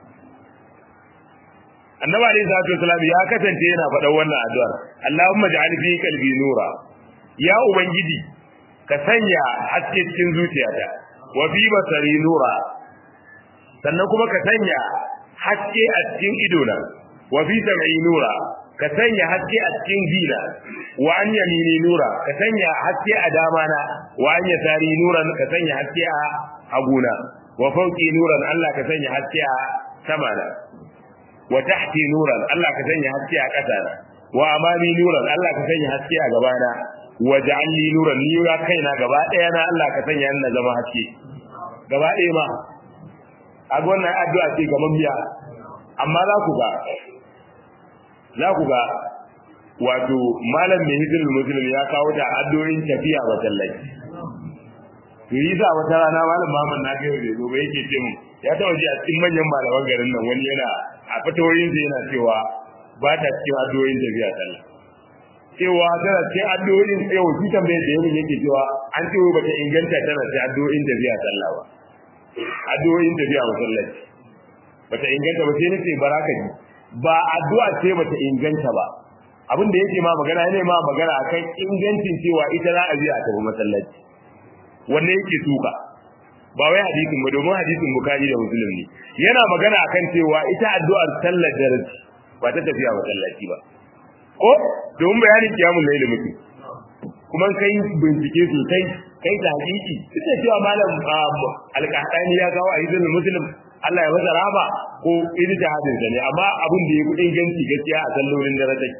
Speaker 1: annabi alayhi salatu wasalam ya kasance yana faɗan wannan addu'ar Allahumma ja'al fi qalbi nura ya ubangiji ka sanya haske cikin zuciyata wa fi basari nura sannan kuma ka sanya haske a cikin idona wa fi sam'i nura ka sanya haske a cikin zina wa an yamini nura ka sanya haske a damana wa an yasari nuran ka sanya haske a haguna wa fauki nuran Allah ka sanya haske a samana wa tahti nuran Allah ka sanya haske a ƙasana wa amami nuran Allah ka sanya haske a gabana wa ja'alni nuran ni ya kaina gaba ɗaya na Allah ka sanya na zama haske gaba ɗaya ma a wannan addu'a ce ga mamiya amma za ku ga za ku ga wato malam mai hizbul muslim ya kawo da addu'o'in tafiya wa tallafi to yi sa wata rana malam Muhammad na gaya da gobe yake ce mu ya taɓa ji a cikin manyan malaman garin nan wani yana a fatawoyin sa yana cewa ba ta cikin addu'o'in tafiya sallah cewa tana cikin addu'o'in yau shi tambayar da yamin yake cewa an ce ba ta inganta tana cikin addu'o'in tafiya sallah ba addu'o'in tafiya masallaci ba ta inganta ba sai nace baraka ji ba addu'a ce ba ta inganta ba abin da yake ma magana ne ma magana akan ingancin cewa ita za a biya a tafi masallaci wanne yake tuka ba wai hadisin ba domin hadisin bukari da muslim ne yana magana akan cewa ita addu'ar sallar daraji ba ta tafiya masallaci ba ko domin bayanin kiyamun laili muke kuma kai bincike sosai kai ta hakiki ita cewa malam alƙahdani ya kawo a hadisin muslim Allah ya masa rahama ko ijtihadin sa ne amma abin da ya fi inganci gaskiya a sallolin daraji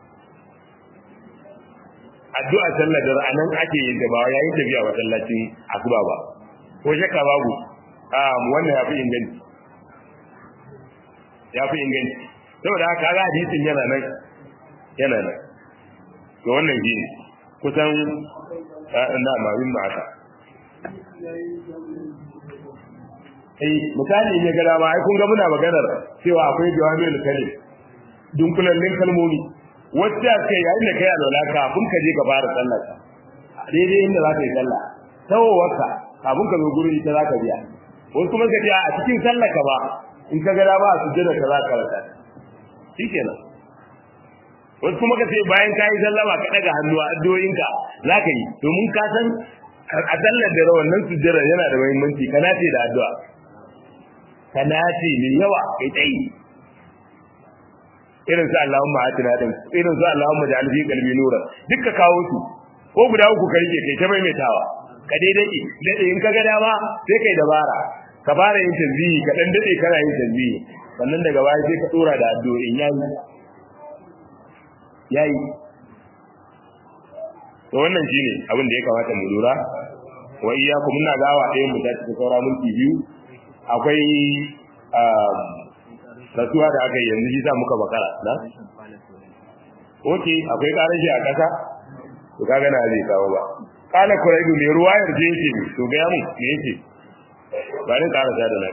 Speaker 1: addu'a sallar da ranan ake yin ta ba yayin tafiya masallacin asuba ba ko shakka babu um wannan yafi inganci yafi inganci saboda haka ga hadisin yana nan yana nan to wannan shi kusan na mamin ma haka eh misali ne gara ba ai kun ga muna maganar cewa akwai jawami'ul kalim dunkulallin kalmomi wacce kai yayin da kai alwala kafin ka je ka fara sallar ka daidai inda za ka yi sallah tawowarka kafin ka zo gurin ita za ka biya wasu kuma ka biya a cikin sallar ka ba in ka gada ba a sujjada ka za ka rasa shikenan wasu kuma ka ce bayan ka yi sallama ka daga hannu a addu'o'inka za ka yi domin ka san a sallar da wannan sujjada yana da muhimmanci ka nace da addu'a ka nace mai yawa kai tsayi irin su Allahumma atina din irin su Allahumma ja'al fi qalbi nuran dukka kawo su ko guda uku ka rike kai ta maimaitawa ka dai dade dade in ka ga dama sai kai dabara ka fara yin tasbihi ka dan dade kana yin tasbihi sannan daga baya sai ka dora da addu'o'in yayi yayi to wannan shine abin da ya kamata mu lura wa iyyakum muna gawa ɗayan mu ta cikin saura minti biyu akwai rasuwa da aka yi yanzu shi sa muka bakara na? Oke, akwai ƙarar shi a ƙasa? To kaga na zai kawo ba. Kala kuraibu mai ruwa yarje yake ne, to gaya mun me yake? Ba ni ƙara sa da na.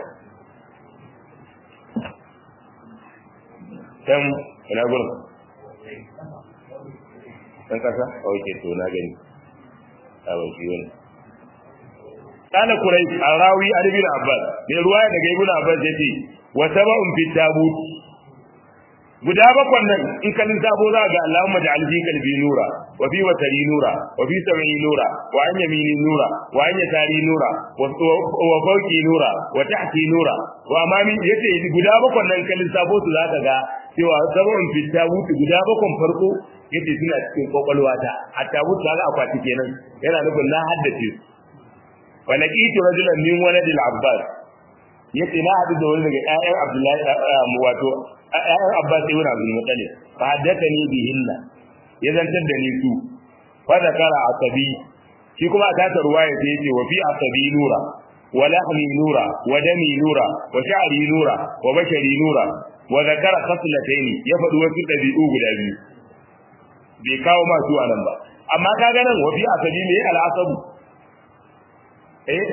Speaker 1: Can, ina gurin? Ɗan ƙasa? Oke, to na gani. A ban shi wani. Kala kuraibu, a rawi Adibin Abbas, mai ruwa daga Ibn Abbas ya ce, wa saba'un fi tabut guda bakwan nan in ka lissafo za ga Allahumma ja'al fi qalbi nura wa fi watari nura wa fi sam'i nura wa an yamini nura wa an yasari nura wa fawqi nura wa tahti nura wa amami yace guda bakwan nan ka lissafo su za ka ga cewa sabon fitta wuce guda bakwan farko yace suna cikin kwakwalwata hatta wuce ga akwati kenan yana nufin na haddace su wa laqitu rajulan min waladil abbas yace na hadu da wani daga ƴaƴan abdullahi wato ƴaƴan abbas ibn abdul muttalib fa haddathani bihinna ya zantar da ni su fa zakara asabi shi kuma a tata ruwaya sai yace wa fi asabi nura wa lahmi nura wa dami nura wa sha'ri nura wa bashari nura wa zakara khaslatayn ya faɗi wasu ɗabi'u guda biyu bai kawo masu anan ba amma kaga nan wa fi asabi ne al-asabu eh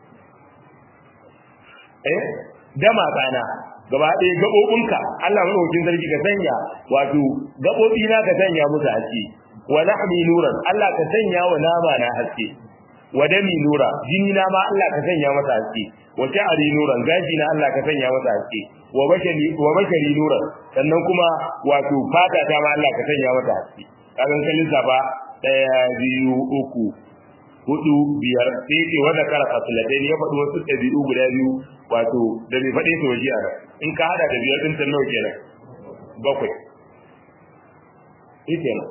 Speaker 1: eh dama kana gaba ɗaya gaɓoɓinka Allah maɗaukin sarki ka sanya wato gaɓoɓi na ka sanya musu haske wa lahmi nuran Allah ka sanya wa nama na haske wa dami nura jini na ma Allah ka sanya masa haske wa sha'ari nuran gaji na Allah ka sanya masa haske wa bashari wa bashari nuran sannan kuma wato fata ta ma Allah ka sanya mata haske kagan kallin safa ɗaya biyu uku hudu biyar sai ce wanda kara fasilatai ya faɗi wasu ɗabi'u guda biyu wato da bai faɗe su waje a in ka hada da biyar ɗin tan nawa kenan bakwai shi kenan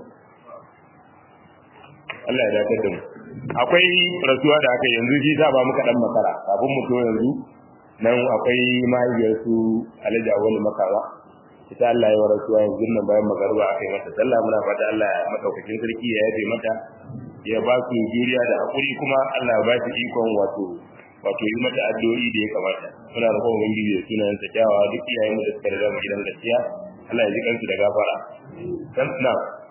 Speaker 1: Allah ya dakatar da mu akwai rasuwa da aka yanzu shi ta ba muka dan makara kafin mu to yanzu nan akwai mahaifiyar su Alhaji Awolu Makawa ita Allah ya rasuwa yanzu nan bayan magarba aka yi mata sallah muna fata Allah ya madaukakin sarki ya yafe mata ya ba su juriya da hakuri kuma Allah ya ba su ikon wato wato yi mata addu'o'i da ya kamata muna roƙon ubangiji da sunan sa kyawawa duk iyayen mu da suka riga mu gidan gaskiya Allah ya ji kansu da gafara dan na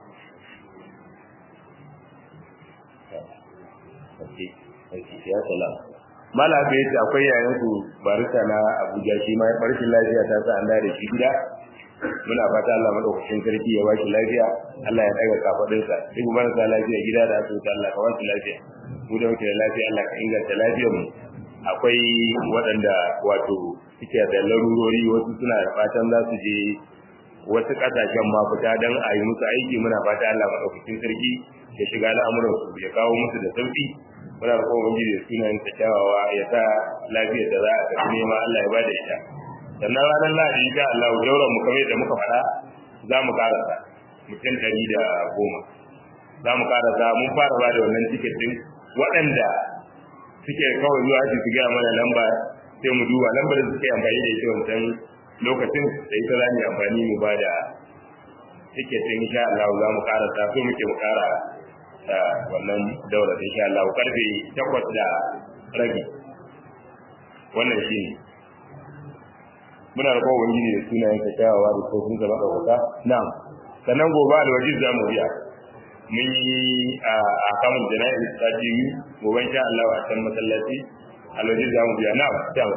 Speaker 1: okay okay ya salam mala bai ce akwai yayan ku barista na Abuja shi ma barshin lafiya ta sa an da shi gida muna fata Allah madaukakin sarki ya bashi lafiya Allah ya daga kafadin sa duk marasa lafiya gida da asibiti Allah ka bashi lafiya mu da muke da lafiya Allah ka inganta lafiyar mu akwai waɗanda wato suke da larurori wasu suna da fatan za su je wasu ƙasashen ma fita don a yi musu aiki muna fata Allah madaukakin sarki ya shiga al'amuran su ya kawo musu da sauki muna da kowa da sunayen ta kyawawa ya sa lafiyar da za a tafi nema Allah ya bada ita sannan ranar lahadi insha Allah jauran mu kamar yadda muka faɗa za mu karasa mutum ɗari da goma za mu karasa mun fara ba da wannan tiket ɗin waɗanda suke kawai zuwa aji su gaya mana lamba sai mu duba lambar da suke amfani da ita wancan lokacin da ita za mu yi amfani mu ba da tiket ɗin insha Allah za mu karasa so muke mu kara wannan daura insha Allah karfe takwas da rabi wannan shi ne muna da kowa wani da sunayen ka kyawawa da ko sun zama ɗaukaka na'am sannan gobe alwaji za mu biya mun yi a kamun jana'in ta ce yi gobe insha Allah a can masallaci alwaji za mu biya na'am na'am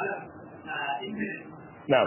Speaker 1: na'am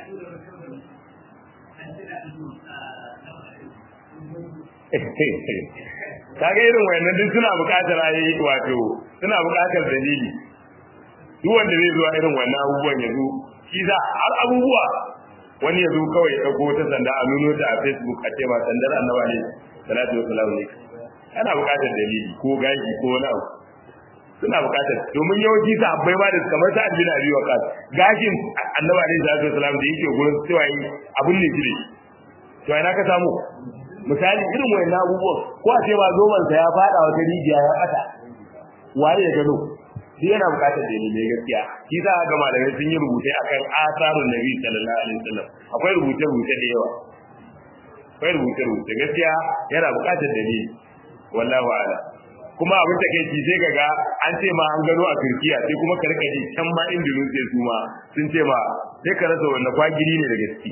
Speaker 1: kaga irin wayannan duk suna buƙatar ayi wato suna buƙatar dalili duk wanda zai zuwa irin wannan abubuwan ya zo shi za har abubuwa wani ya zo kawai ya ɗauko ta sanda a nuno ta a facebook a ce ma sandar annaba ne salatu wasalam ne ana buƙatar dalili ko gashi ko wani abu suna buƙatar domin yawanci ta habbai ba da kamar ta addini abi wa kas gashin annaba ne salatu wasalam da yake gurin cewa yi abun ne shi to ina ka samu misali irin wayannan abubuwan ko a ce ba zoman sa ya fada wata rijiya ya bata waye ya gano shi yana bukatar dalilai gaskiya shi za a ga malamai sun yi rubutai akan asarun nabi sallallahu alaihi wasallam akwai rubuce rubuce da yawa akwai rubuce rubuce gaskiya yana bukatar dalili wallahu a'lam kuma abin da kai sai kaga an ce ma an gano a Turkiya sai kuma ka rika ji can ma Indonesia su ma sun ce ma sai ka rasa wanda kwagiri ne da gaske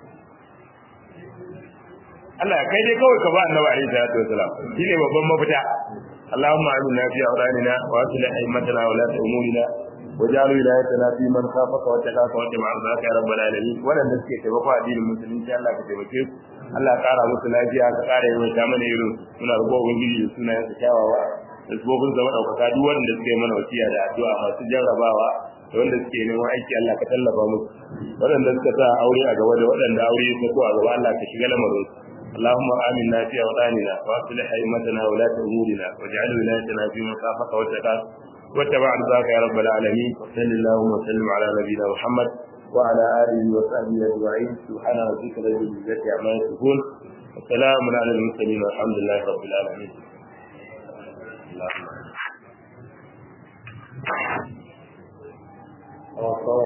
Speaker 1: Allah kai dai kawai ka ba annabi alaihi salatu wasalam shine babban mafita اللهم آمنا في أوطاننا وأصلح أئمتنا ولاة أمورنا وجعل ولايتنا في من خافك واتقاك واتبع رضاك يا رب العالمين ولن نسكي تبقى دين المسلمين إن شاء الله كتبكيك Allah ya kara musu lafiya ka kara yi mai mana irin suna rubo ubangiji da suna yansa kyawawa da sabobin zama ɗaukaka duk wanda suka yi mana wasiya da addu'a masu jarrabawa da wanda suke neman aiki Allah ka tallafa musu waɗanda suka sa aure a gaba da waɗanda aure ya sako a gaba Allah ka shiga lamarin اللهم آمنا في أوطاننا وأصلح أئمتنا ولاة أمورنا واجعل ولايتنا في من خافك واتقاك واتبع رضاك يا رب العالمين وصل اللهم وسلم على نبينا محمد وعلى آله وصحبه أجمعين سبحان ربك رب العزة عما يصفون وسلام على المرسلين والحمد لله رب العالمين اللهم